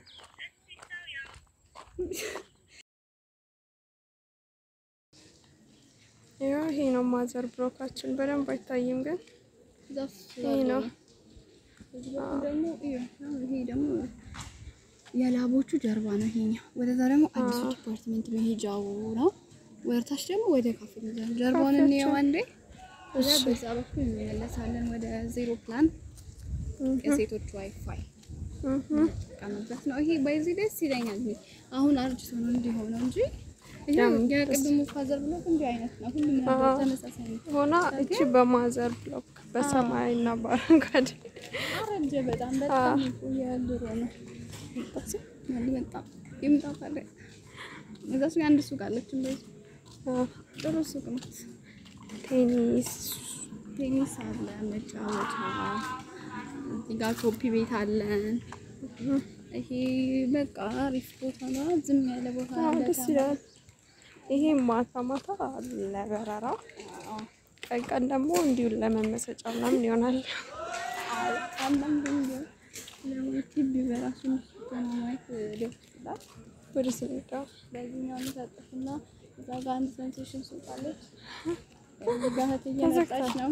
ይኸው ይሄ ነው ማዘር ብሎካችን። በደንብ አይታይም ግን ዛፍ ይሄ ነው። እዚህ በኩል ደግሞ እዩ፣ ይሄ ደግሞ የላቦቹ ጀርባ ነው። ይሄኛው ወደዛ ደግሞ አዲሱ ዲፓርትመንት መሄጃው ነው። ወደታች ደግሞ ወደ ካፌ ሚዛን ጀርባውን ካፌያችን። እንየው አንዴ። ከዛ በዛ በኩል እንመለሳለን ወደ ዜሮ ፕላን የሴቶች ዋይፋይ እም ቀምበት ነው። ይሄ በዚህ ደስ ይለኛል። ይሄ አሁን አርጅቶ ነው እንዲሆነው እንጂ ይሄ ያም የቅድሙ ፋዘር ብሎክ እንዲህ አይነት ነው። ሁሉም ነገር አዎ። ተመሳሳይ ነው። ሆና እቺ በማዘር ብሎክ በሰማያዊና በአረንጓዴ አረጀ በጣም በጣም ይቆያል። ድሮ ነው በጣም ይምጣ ታዲያ። እዛ ሱቅ አንድ ሱቅ አለች እንደዚህ አ፣ ጥሩ ሱቅ ናት። ቴኒስ ቴኒስ አለ፣ መጫወቻ እዚህ ጋር ኮፒ ቤት አለን። ይሄ በቃ አሪፍ ቦታ ነው። ዝም ያለ ቦታ አዎ፣ አለ። ደስ ይላል። ይሄ ማታ ማታ ለበረራ ቀን ቀን ደግሞ እንዲሁ ለመመሰጫ ምናምን ይሆናል። አንዳንድ ቢሆን ለቲቪ በራሱ ማየት ደስ ይላል። ወደ ስሜዳ በዚህኛው እንታጠፍና እዛ ጋር አንድ ሴንሴሽን ሱቅ አለች። እዚህ ጋር እህት እየመጣች ነው።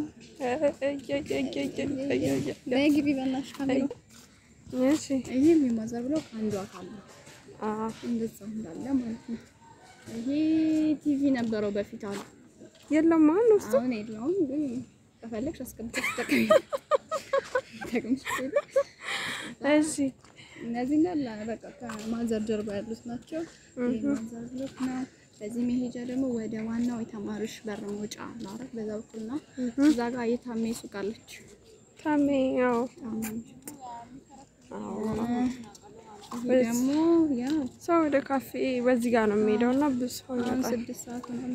ነይ ግቢ በእናትሽ ካሜራ። እሺ ይህም የማዘር ብሎክ አንዱ አካል ነው። አ፣ እንደዛው እንዳለ ማለት ነው። ይሄ ቲቪ ነበረው በፊት አሉ። የለም ማን ውስጥ አሁን የለውም፣ ግን ከፈለግሽ አስገብተሽ ተጠቀሚ። ተጠቅምሽ ትሄጂ። እሺ እነዚህ እንዳለ በቃ ከማዘር ጀርባ ያሉት ናቸው። ይሄ ማዘር ብሎክ ነው። በዚህ መሄጃ ደግሞ ወደ ዋናው የተማሪዎች በር መውጫ ናረት በዛ በኩል ነው። እዛ ጋር የታሜ ሱቅ አለች። ታሜ ያው ታማኝ አዎ ይሄ ደግሞ ያው ሰው ወደ ካፌ በዚህ ጋር ነው የሚሄደው እና ብዙ ሰው አሁን ይመጣል። ስድስት ሰዓት ምናምን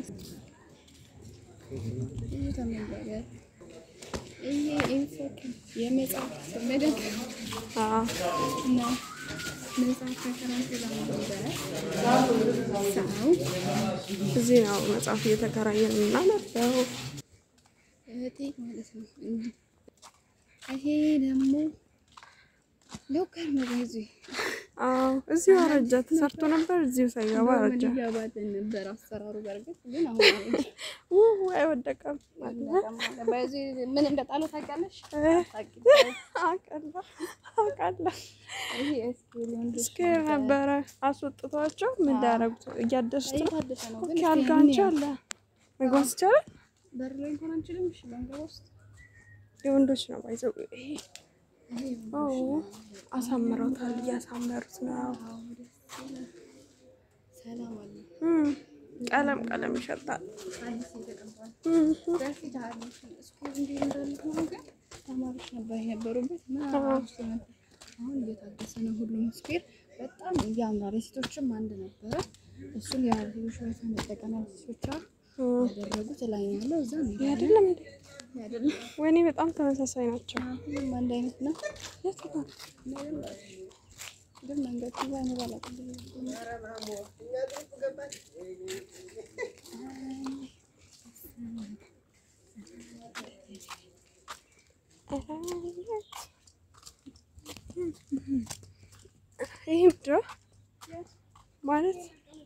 ይሄ ተመለገ። ይሄ ኢንፎክ የመጽሐፍ መደግ አዎ ነው። መጽሐፍ ተከራንቶ ለማንበብ ሰው እዚህ ነው መጽሐፍ እየተከራየን የምናነበው። እህቴ ማለት ነው። እንዲህ ይሄ ደግሞ ሎከር ነው። በዚህ አዎ እዚሁ አረጀ። ተሰርቶ ነበር እዚሁ ሳይገባ አረጀ። ይገባልን ነበር አሰራሩ። በእርግጥ ግን አሁን አረጀ። ውይ አይወደቀም አለ በዚህ ምን እንደጣለው ታውቂያለሽ? አውቃለሁ አውቃለሁ። ይሄ እስኪ ወንዶች ስኬር ነበረ አስወጥቷቸው ምን እንዳያረጉት እያደሱት ነው። እየታደሰ ነው ግን ኦኬ አልጋ አንቺ አለ መግባት ይቻላል። በር ላይ እንኳን አንችልም። እሺ ባንገባ ውስጥ የወንዶች ነው ባይዘው ይሄ ይሄ ኦ አሳምረውታል። እያሳመሩት ነው። ዋው ደስ ይላል። ሰላም አለ። እም፣ ቀለም ቀለም ይሸጣል። አዲስ የተቀባል እም፣ በፊት አሪፍ ስኩል እንዲህ እንዳለ ሆኖ ግን ተማሪዎች ነበር የነበሩበት እና አሪፍ ነበር። አሁን እየታደሰ ነው ሁሉም ስኩዌር በጣም ያምራል። የሴቶችም አንድ ነበረ። እሱን የሴቶች ዋይፋ መጠቀሚያ ሴቶች እም። ያደረጉት ላይ ነው ያለው እዛ ነው ይሄ አይደለም እንዴ? አይደለም። ወይኔ በጣም ተመሳሳይ ናቸው። ሁሉም አንድ አይነት ነው። የት ጋር? ግን መንገድ ይዛ ነው ባላቀብ ይሄ ምንድን ነው ማለት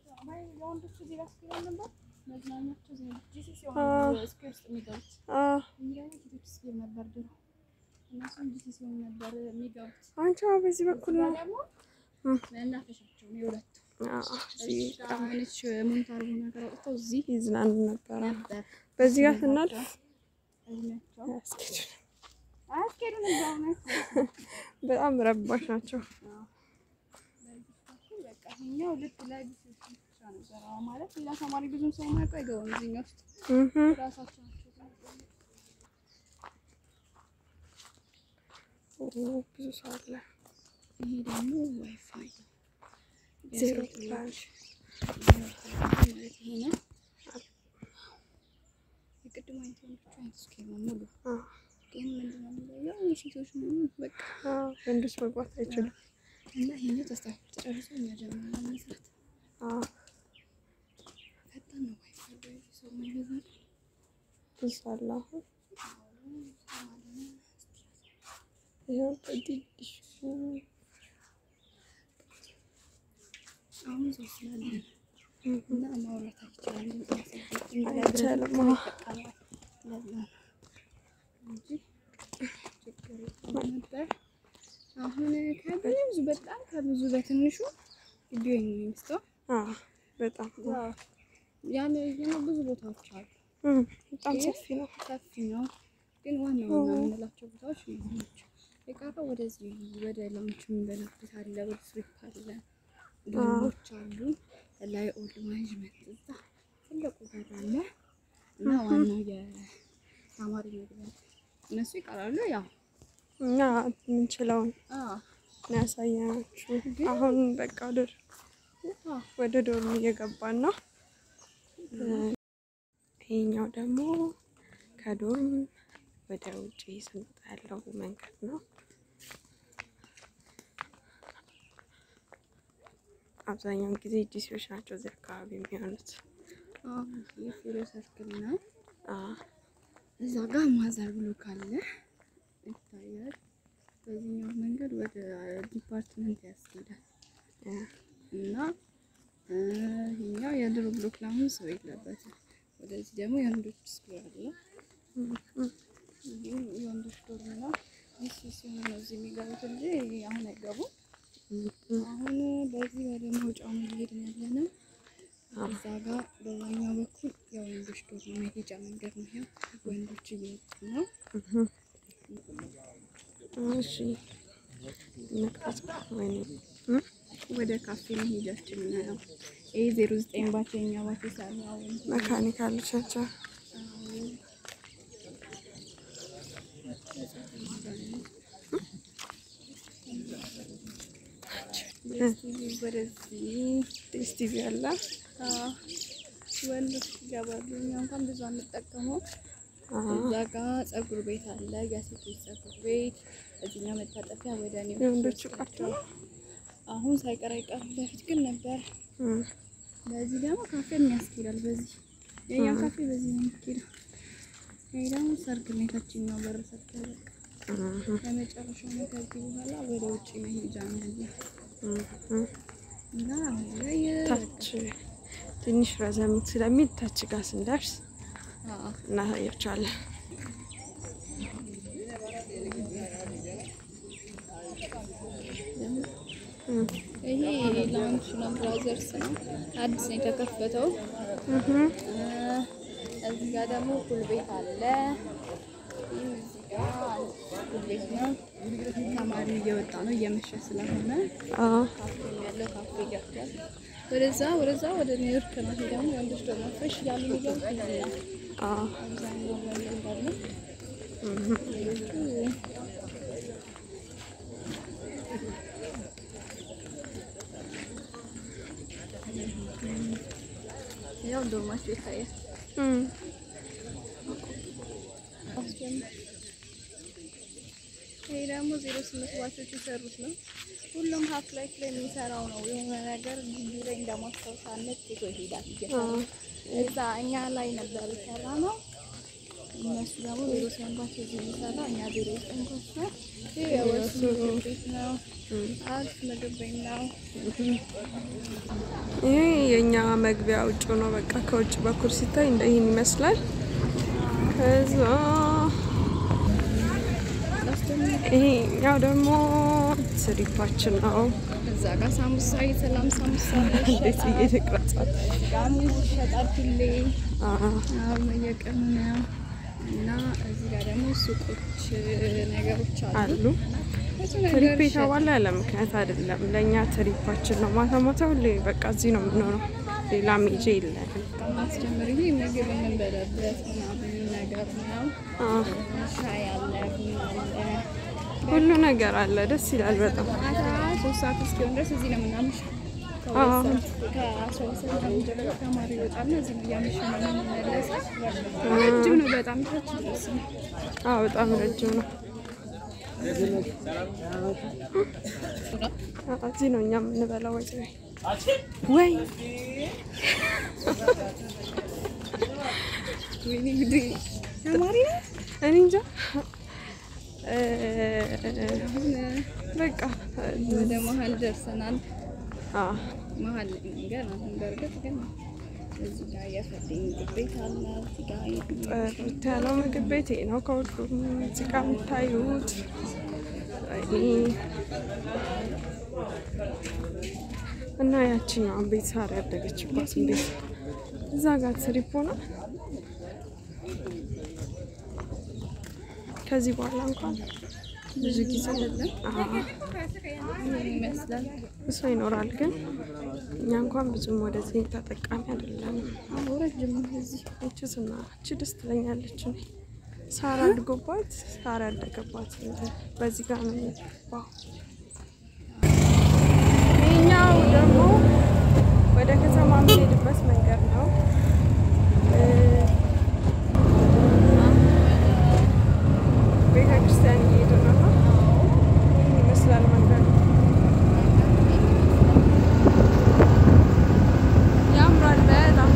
አ አንቺ አዎ፣ በዚህ በኩል ነው። እም፣ መናፈሻቸው ነው የሁለቱ አዎ፣ እዚህ በጣም ሆነች ሞኒታር ነገር አውጥተው እዚህ ይዝናኑ ነበረ። ነበር። በዚህ ጋር ስናልፍ እዚህ ናቸው። አያስኬድም። አያስኬዱም እዛው ናቸው። በጣም ረባሽ ናቸው። በቃ ይኸኛው ልክ ላይ ብቻ ነበር አዎ፣ ማለት ሌላ ተማሪ ብዙም ሰው ማያውቀው አይገባም እዚህኛው ውስጥ እህ ራሳቸው ናቸው የሚገቡት። ኦ፣ ብዙ ሰው አለ። ይሄ ደግሞ ዋይፋይ ነው። ዜሮ ፕላን ማለት ይሄ ነው። የቅድም አይነት ወንዶች አይነት ስኬል ነው ሙሉ አዎ፣ ግን ምንድን ነው የሚለየው የሴቶች ነው በቃ አዎ፣ ወንዶች መግባት አይችሉም። እና ይሄኛው ተስተካክሎ ተጨርሶ እኛ ጀምረን መስራት አዎ፣ ፈጣን ነው ዋይፋይ በዚህ ሰው የማይበዛል ብዙ ሰው አለ አሁን ይኸው በትንሹ አሁን ሰው ስላለ እና ማውራት አይቻልም አይቻልም። አዎ። ለዛ ነው እንጂ ችግር የለም ነበር። አሁን ከብዙ በጣም ከብዙ በትንሹ ቪዲዮ ነው የሚመስለው። አዎ፣ በጣም ያለ የሆነ ብዙ ቦታዎች አሉ። እም፣ በጣም ሰፊ ነው። ሰፊ ነው፣ ግን ዋና ዋና የምንላቸው ቦታዎች እነዚህ ናቸው። የቀረው ወደዚህ ወደ ላንች የምንበላበት አለ፣ ወደ ፍሪፕ አለ፣ ገንቦች አሉ፣ ላይ ኦልድ ማኔጅመንት እዛ ትልቁ በር አለ እና ዋናው የተማሪ መግቢያ እነሱ ይቀራሉ። ያው እኛ የምንችለውን አዎ ነው ያሳየናችሁ። አሁን በቃ ወደ አዎ ወደ ዶርም እየገባን ነው። ይሄኛው ደግሞ ከዶርም ወደ ውጪ ስንወጣ ያለው መንገድ ነው። አብዛኛውን ጊዜ ዲሲዎች ናቸው እዚህ አካባቢ የሚሆኑት። አዎ ይህ ፊሎ ሰርክል ነው። አዎ፣ እዛ ጋር ማዘር ብሎክ አለ ይታያል። በዚህኛው መንገድ ወደ ዲፓርትመንት ያስኬዳል እ፣ እና እ፣ ይሄኛው የድሮ ብሎክ ለአሁን ሰው የለበትም። ወደዚህ ደግሞ የወንዶች ስኩል አለ። እም፣ እም፣ ይህም የወንዶች ዶርም ነው። ይህ ሲሆን ነው እዚህ የሚገቡት እንጂ አሁን አይገቡም። እም፣ እም። አሁን በዚህ ወደ መውጫው ነው እየሄድን ያለ ነው። እዛ ጋር በዛኛው በኩል የወንዶች ዶርም መሄጃ መንገድ ነው። ይኸው ወንዶች እየወጡ ነው። እሺ መቅረጽ ወይኔ እም፣ ወደ ካፌ መሄጃችን ነው። ይህ ዜሮ ዘጠኝ ባቸው የኛ ባቸው ሰራው መካኒካሎች ናቸው። ወደዚህ ዲስ ቲቪ አለ። አዎ፣ ወንዶች ይገባሉ። እኛ እንኳን ብዙ አንጠቀመው። አዎ፣ እዛ ጋ ጸጉር ቤት አለ፣ የሴቶች ጸጉር ቤት። እዚህኛው መታጠፊያ ወደ እኔ የወንዶቹ ቀርቶ አሁን ሳይቀር አይቀርም። በፊት ግን ነበር። እም፣ በዚህ ደግሞ ካፌ የሚያስኬዳል። በዚህ የኛ ካፌ በዚህ ነው የሚኬደው። ይሄ ደግሞ ሰርግ ነው። የታችኛው በር ሰርግ ነው። በቃ እም፣ ለመጨረሻው ነው። ከዚህ በኋላ ወደ ውጭ መሄጃ ነው ያለው እም፣ እም። እና አሁን ላይ ታች ትንሽ ረዘም ስለሚል ታች ጋር ስንደርስ አዎ እናሳያቸዋለን። እም፣ ይሄ ላውንች ነው፣ ብራዘርስ ነው። አዲስ ነው የተከፈተው። እም፣ እዚህ ጋር ደግሞ ፑል ቤት አለ። ይህም እዚህ ጋር ፑል ቤት ነው። ተማሪ እየወጣ ነው እየመሸ ስለሆነ አዎ፣ ካፌም ያለው ካፌ ገብቷል። ወደዛ ወደዛ ወደ ኒውዮርክ ነው። ይሄ ደግሞ ወንዶች ደግሞ ፍሬሽ እያሉ የሚገቡት እዚህ ነው። አዎ፣ አብዛኛው ወንድ እንዳለ እም፣ ሌሎቹ ያው ዶርማቸው ይታያል። እም፣ ይሄ ደግሞ ዜሮ ስምንት ባቾች የሰሩት ነው። ሁሉም ሀፍ ላይፍ ላይ የሚሰራው ነው። የሆነ ነገር ግቢ ላይ እንደማስታወሻነት ይዞ ይሄዳል እየሰሩ እዛ እኛ ላይ ነበር የሰራ ነው። እነሱ ደግሞ ዜሮ ስምንት ባች እዚህ የሚሰራ እኛ ዜሮ ዘጠኝ ኮች ነው። ይህ የወሱ ምግብ ቤት ነው። አሪፍ ምግብ ቤት ነው። ይሄ የእኛ መግቢያ ውጭ ነው። በቃ ከውጭ በኩል ሲታይ እንደ ይህን ይመስላል። ከዛ ይሄኛው ደግሞ ስሪፓችን ነው። እዛ ጋር ሳሙሳ የሰላም ሳሙሳ እንዴት ብዬ ይሸጣል። ልቅረጻት? ጋር ሙዝ ይሸጣል ሁሌ አዎ አዎ በየቀኑ ነው። እና እዚህ ጋር ደግሞ ሱቆች ነገሮች አሉ። አሉ። ብዙ ነገር ትሪፕ ይሸጣል። የተባለ ያለ ምክንያት አይደለም። ለእኛ ትሪፓችን ነው። ማታ ማታ ሁሌ በቃ እዚህ ነው የምንሆነው። ሌላ ሜጄ የለንም። ማስጀምር ይሄ ምግብ የምንበላበት ምናምን ነገር ነው። አዎ፣ ሻይ አለ፣ ቡና አለ። ሁሉ ነገር አለ። ደስ ይላል በጣም። ማታ ሶስት ሰዓት እስኪሆን ድረስ እዚህ ነው የምናምሸው። አዎ። ከሁለት ሰዓት ከአስራ ሁለት ሰዓት ምናምን ጀምሮ ተማሪ ይወጣና እዚህ ነው እያመሸን ነው የምንመለሰው። ረጅም ነው በጣም ታች ድረስ ነው። አዎ፣ በጣም ረጅም ነው። አዎ፣ እዚህ ነው እኛ የምንበላው። ወይ ወይ ወይኔ እንግዲህ ተማሪ ነው እኔ እንጃ እ፣ አሁን በቃ ወደ መሀል ደርሰናል። አዎ፣ መሀል ላይ ነን ገና አሁን በእርግጥ ግን እዚህ ጋር የፈለኝ ምግብ ቤት አለ። እዚህ ጋር ጥርት ያለው ምግብ ቤት ይሄ ነው። ከሁሉም እዚህ ጋር የምታዩት ወይኔ እና ያችኛዋን ቤት ሳር ያደገችባትን ቤት እዛ ጋር ትሪፖ ነው። ከዚህ በኋላ እንኳን ብዙ ጊዜ አዎ፣ ምን ይመስላል? እሱ ይኖራል፣ ግን እኛ እንኳን ብዙም ወደዚህ ተጠቃሚ አይደለንም። አዎ ረጅም ነው እዚህ ይቺ ስና እቺ ደስ ትለኛለች። እኔ ሳር አድጎባት ሳር ያደገባት በዚህ ጋር ነው የሚገባው። ይህኛው ደግሞ ወደ ከተማ የምንሄድበት መንገድ ነው። እ፣ ቤተ ክርስቲያን እየሄዱ ነው እና ይህን ይመስላል መንገዱ። ያምራል በጣም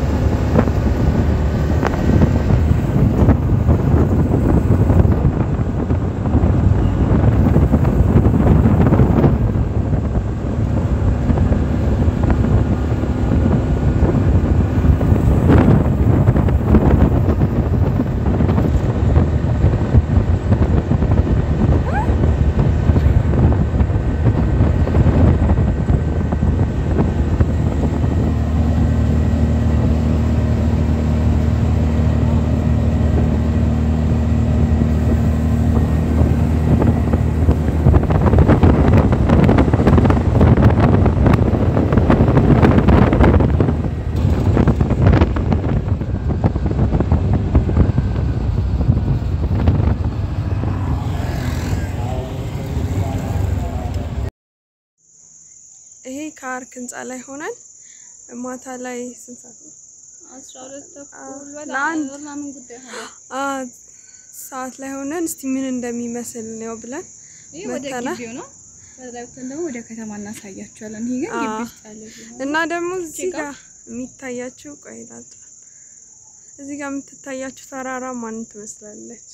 ይሄ ከአርክ ህንፃ ላይ ሆነን ማታ ላይ ስንት ሰዓት ነው? አስራ ሁለት አዎ፣ ተኩል በጣም ለአንድ ምናምን ጉዳይ ሆነ። አ ሰዓት ላይ ሆነን እስቲ ምን እንደሚመስል ነው ብለን ይህ ወደ መተናል። ግቢው ነው። ከዛ ወጥተን ደግሞ ወደ ከተማ እናሳያቸዋለን። ይሄ ግን አዎ። ግቢ ውስጥ ያለ ቢሆን እና ደግሞ እዚህ ጭቃ? ጋር የሚታያችሁ ቆይ ላጣ እዚህ ጋር የምትታያችሁ ተራራ ማን ትመስላለች?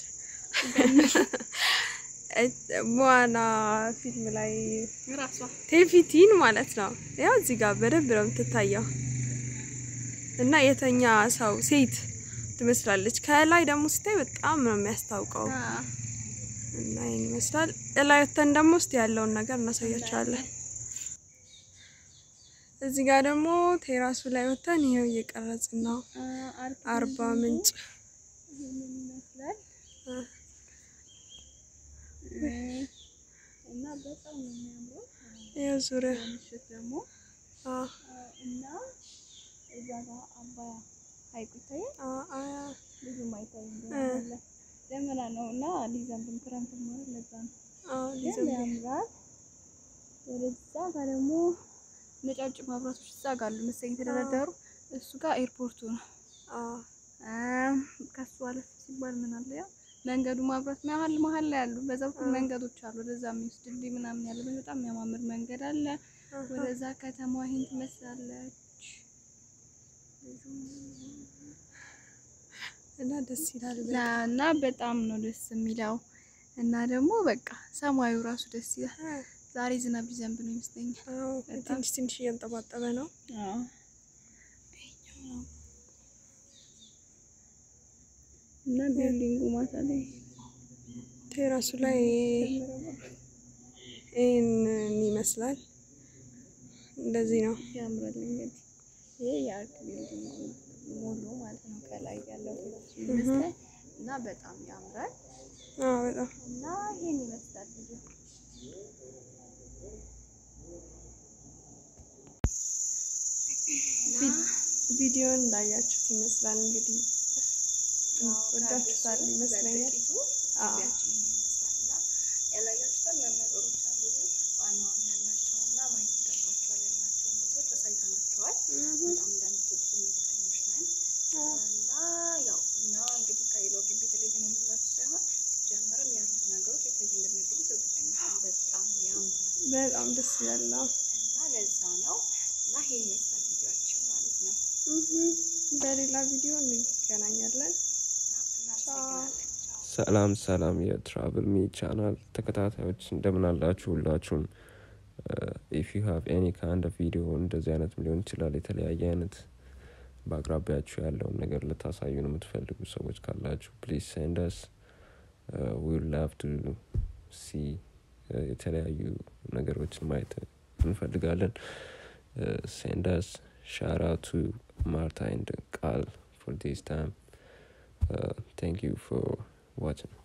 በዋና ፊልም ላይ ራሷ ቴፊቲን ማለት ነው። ያው እዚህ ጋር በደንብ ነው የምትታየው እና የተኛ ሰው ሴት ትመስላለች። ከላይ ደግሞ ስታይ በጣም ነው የሚያስታውቀው እና ይህን ይመስላል። እላይ ወተን ደግሞ ውስጥ ያለውን ነገር እናሳያቸዋለን። እዚህ ጋር ደግሞ ቴራሱ ላይ ወተን ይኸው እየቀረጽን ነው። አርባ ምንጭ ይመስላል እና በጣም ነው የሚያምረው። ይኸው ዙሪያ ምሽት ደግሞ አ እና እዛ ጋር አባያ ሐይቁ ይታያል። አ አ ብዙም አይታይም ግን ደመና ነው እና ሊዘንብም ክረምት ማለት ለዛ ነው አ ግን ሊዘንብ ያምራል። ወደዛ ጋር ደግሞ ነጫጭ መብራቶች እዛ ጋር አሉ መሰለኝ የተደረደሩ። እሱ ጋር ኤርፖርቱ ነው። አ አም፣ ከሱ አለፍ ሲባል ምን አለ ያው መንገዱ ማብራት መሀል መሀል ላይ አሉ። በዛ በኩል መንገዶች አሉ ወደዛ የሚወስድ ድልድይ ምናምን ያለበት በጣም የሚያማምር መንገድ አለ። ወደዛ ከተማ ይሄን ትመስላለች። እና ደስ ይላል። ና እና በጣም ነው ደስ የሚለው እና ደግሞ በቃ ሰማዩ ራሱ ደስ ይላል። ዛሬ ዝናብ ሊዘንብ ነው ይመስለኛል። አዎ ትንሽ ትንሽ እያንጠባጠበ ነው። እና ቢልዲንጉ ማታ ላይ ቴራሱ ላይ ይህንን ይመስላል። እንደዚህ ነው። ያምራል። እንግዲህ ይሄ የአርክ ቢልዲንግ ሙሉ ማለት ነው። ከላይ ያለው ይመስላል እና በጣም ያምራል አዎ በጣም እና ይሄን ይመስላል ቪዲዮ ቪዲዮን እንዳያችሁት ይመስላል እንግዲህ ወዳችሁታል ይመስለኛል። አዎ ያላያችሁታል ነገሮች አሉ፣ ግን ዋና ዋና ያላቸውን እና ማየት ይገባቸዋል ያላቸውን ቦታዎች አሳይተናቸዋል። በጣም እንደምትወዱት እርግጠኞች ነን እና ያው እኛ እንግዲህ ከሌላው ግቢ የተለየ ነው ልላችሁ ሳይሆን ሲጀመርም ያሉት ነገሮች የተለየ እንደሚያደርጉት እርግጠኞች ነን። በጣም ያምራል በጣም ደስ ይላል። አዎ። እና ለዛ ነው እና ይሄ ይመስላል ቪዲዮአችን ማለት ነው እህ በሌላ ቪዲዮ እንገናኛለን። እና እናመሰግናለን። ቻው። ሰላም ሰላም የትራቭል ሚ ቻናል ተከታታዮች እንደምን አላችሁ? ሁላችሁም ኢፍ ዩ ሃቭ ኤኒ ካንድ ኦፍ ቪዲዮ እንደዚህ አይነት ሊሆን ይችላል የተለያየ አይነት በአቅራቢያችሁ ያለውን ነገር ልታሳዩን የምትፈልጉ ሰዎች ካላችሁ ፕሊዝ ሴንደስ ዊል ላቭ ቱ ሲ የተለያዩ ነገሮችን ማየት እንፈልጋለን። ሴንደስ ሻራ ቱ ማርታ ኤንድ ቃል ፎር ዲስ ታይም ታንክ ዩ ፎር watching.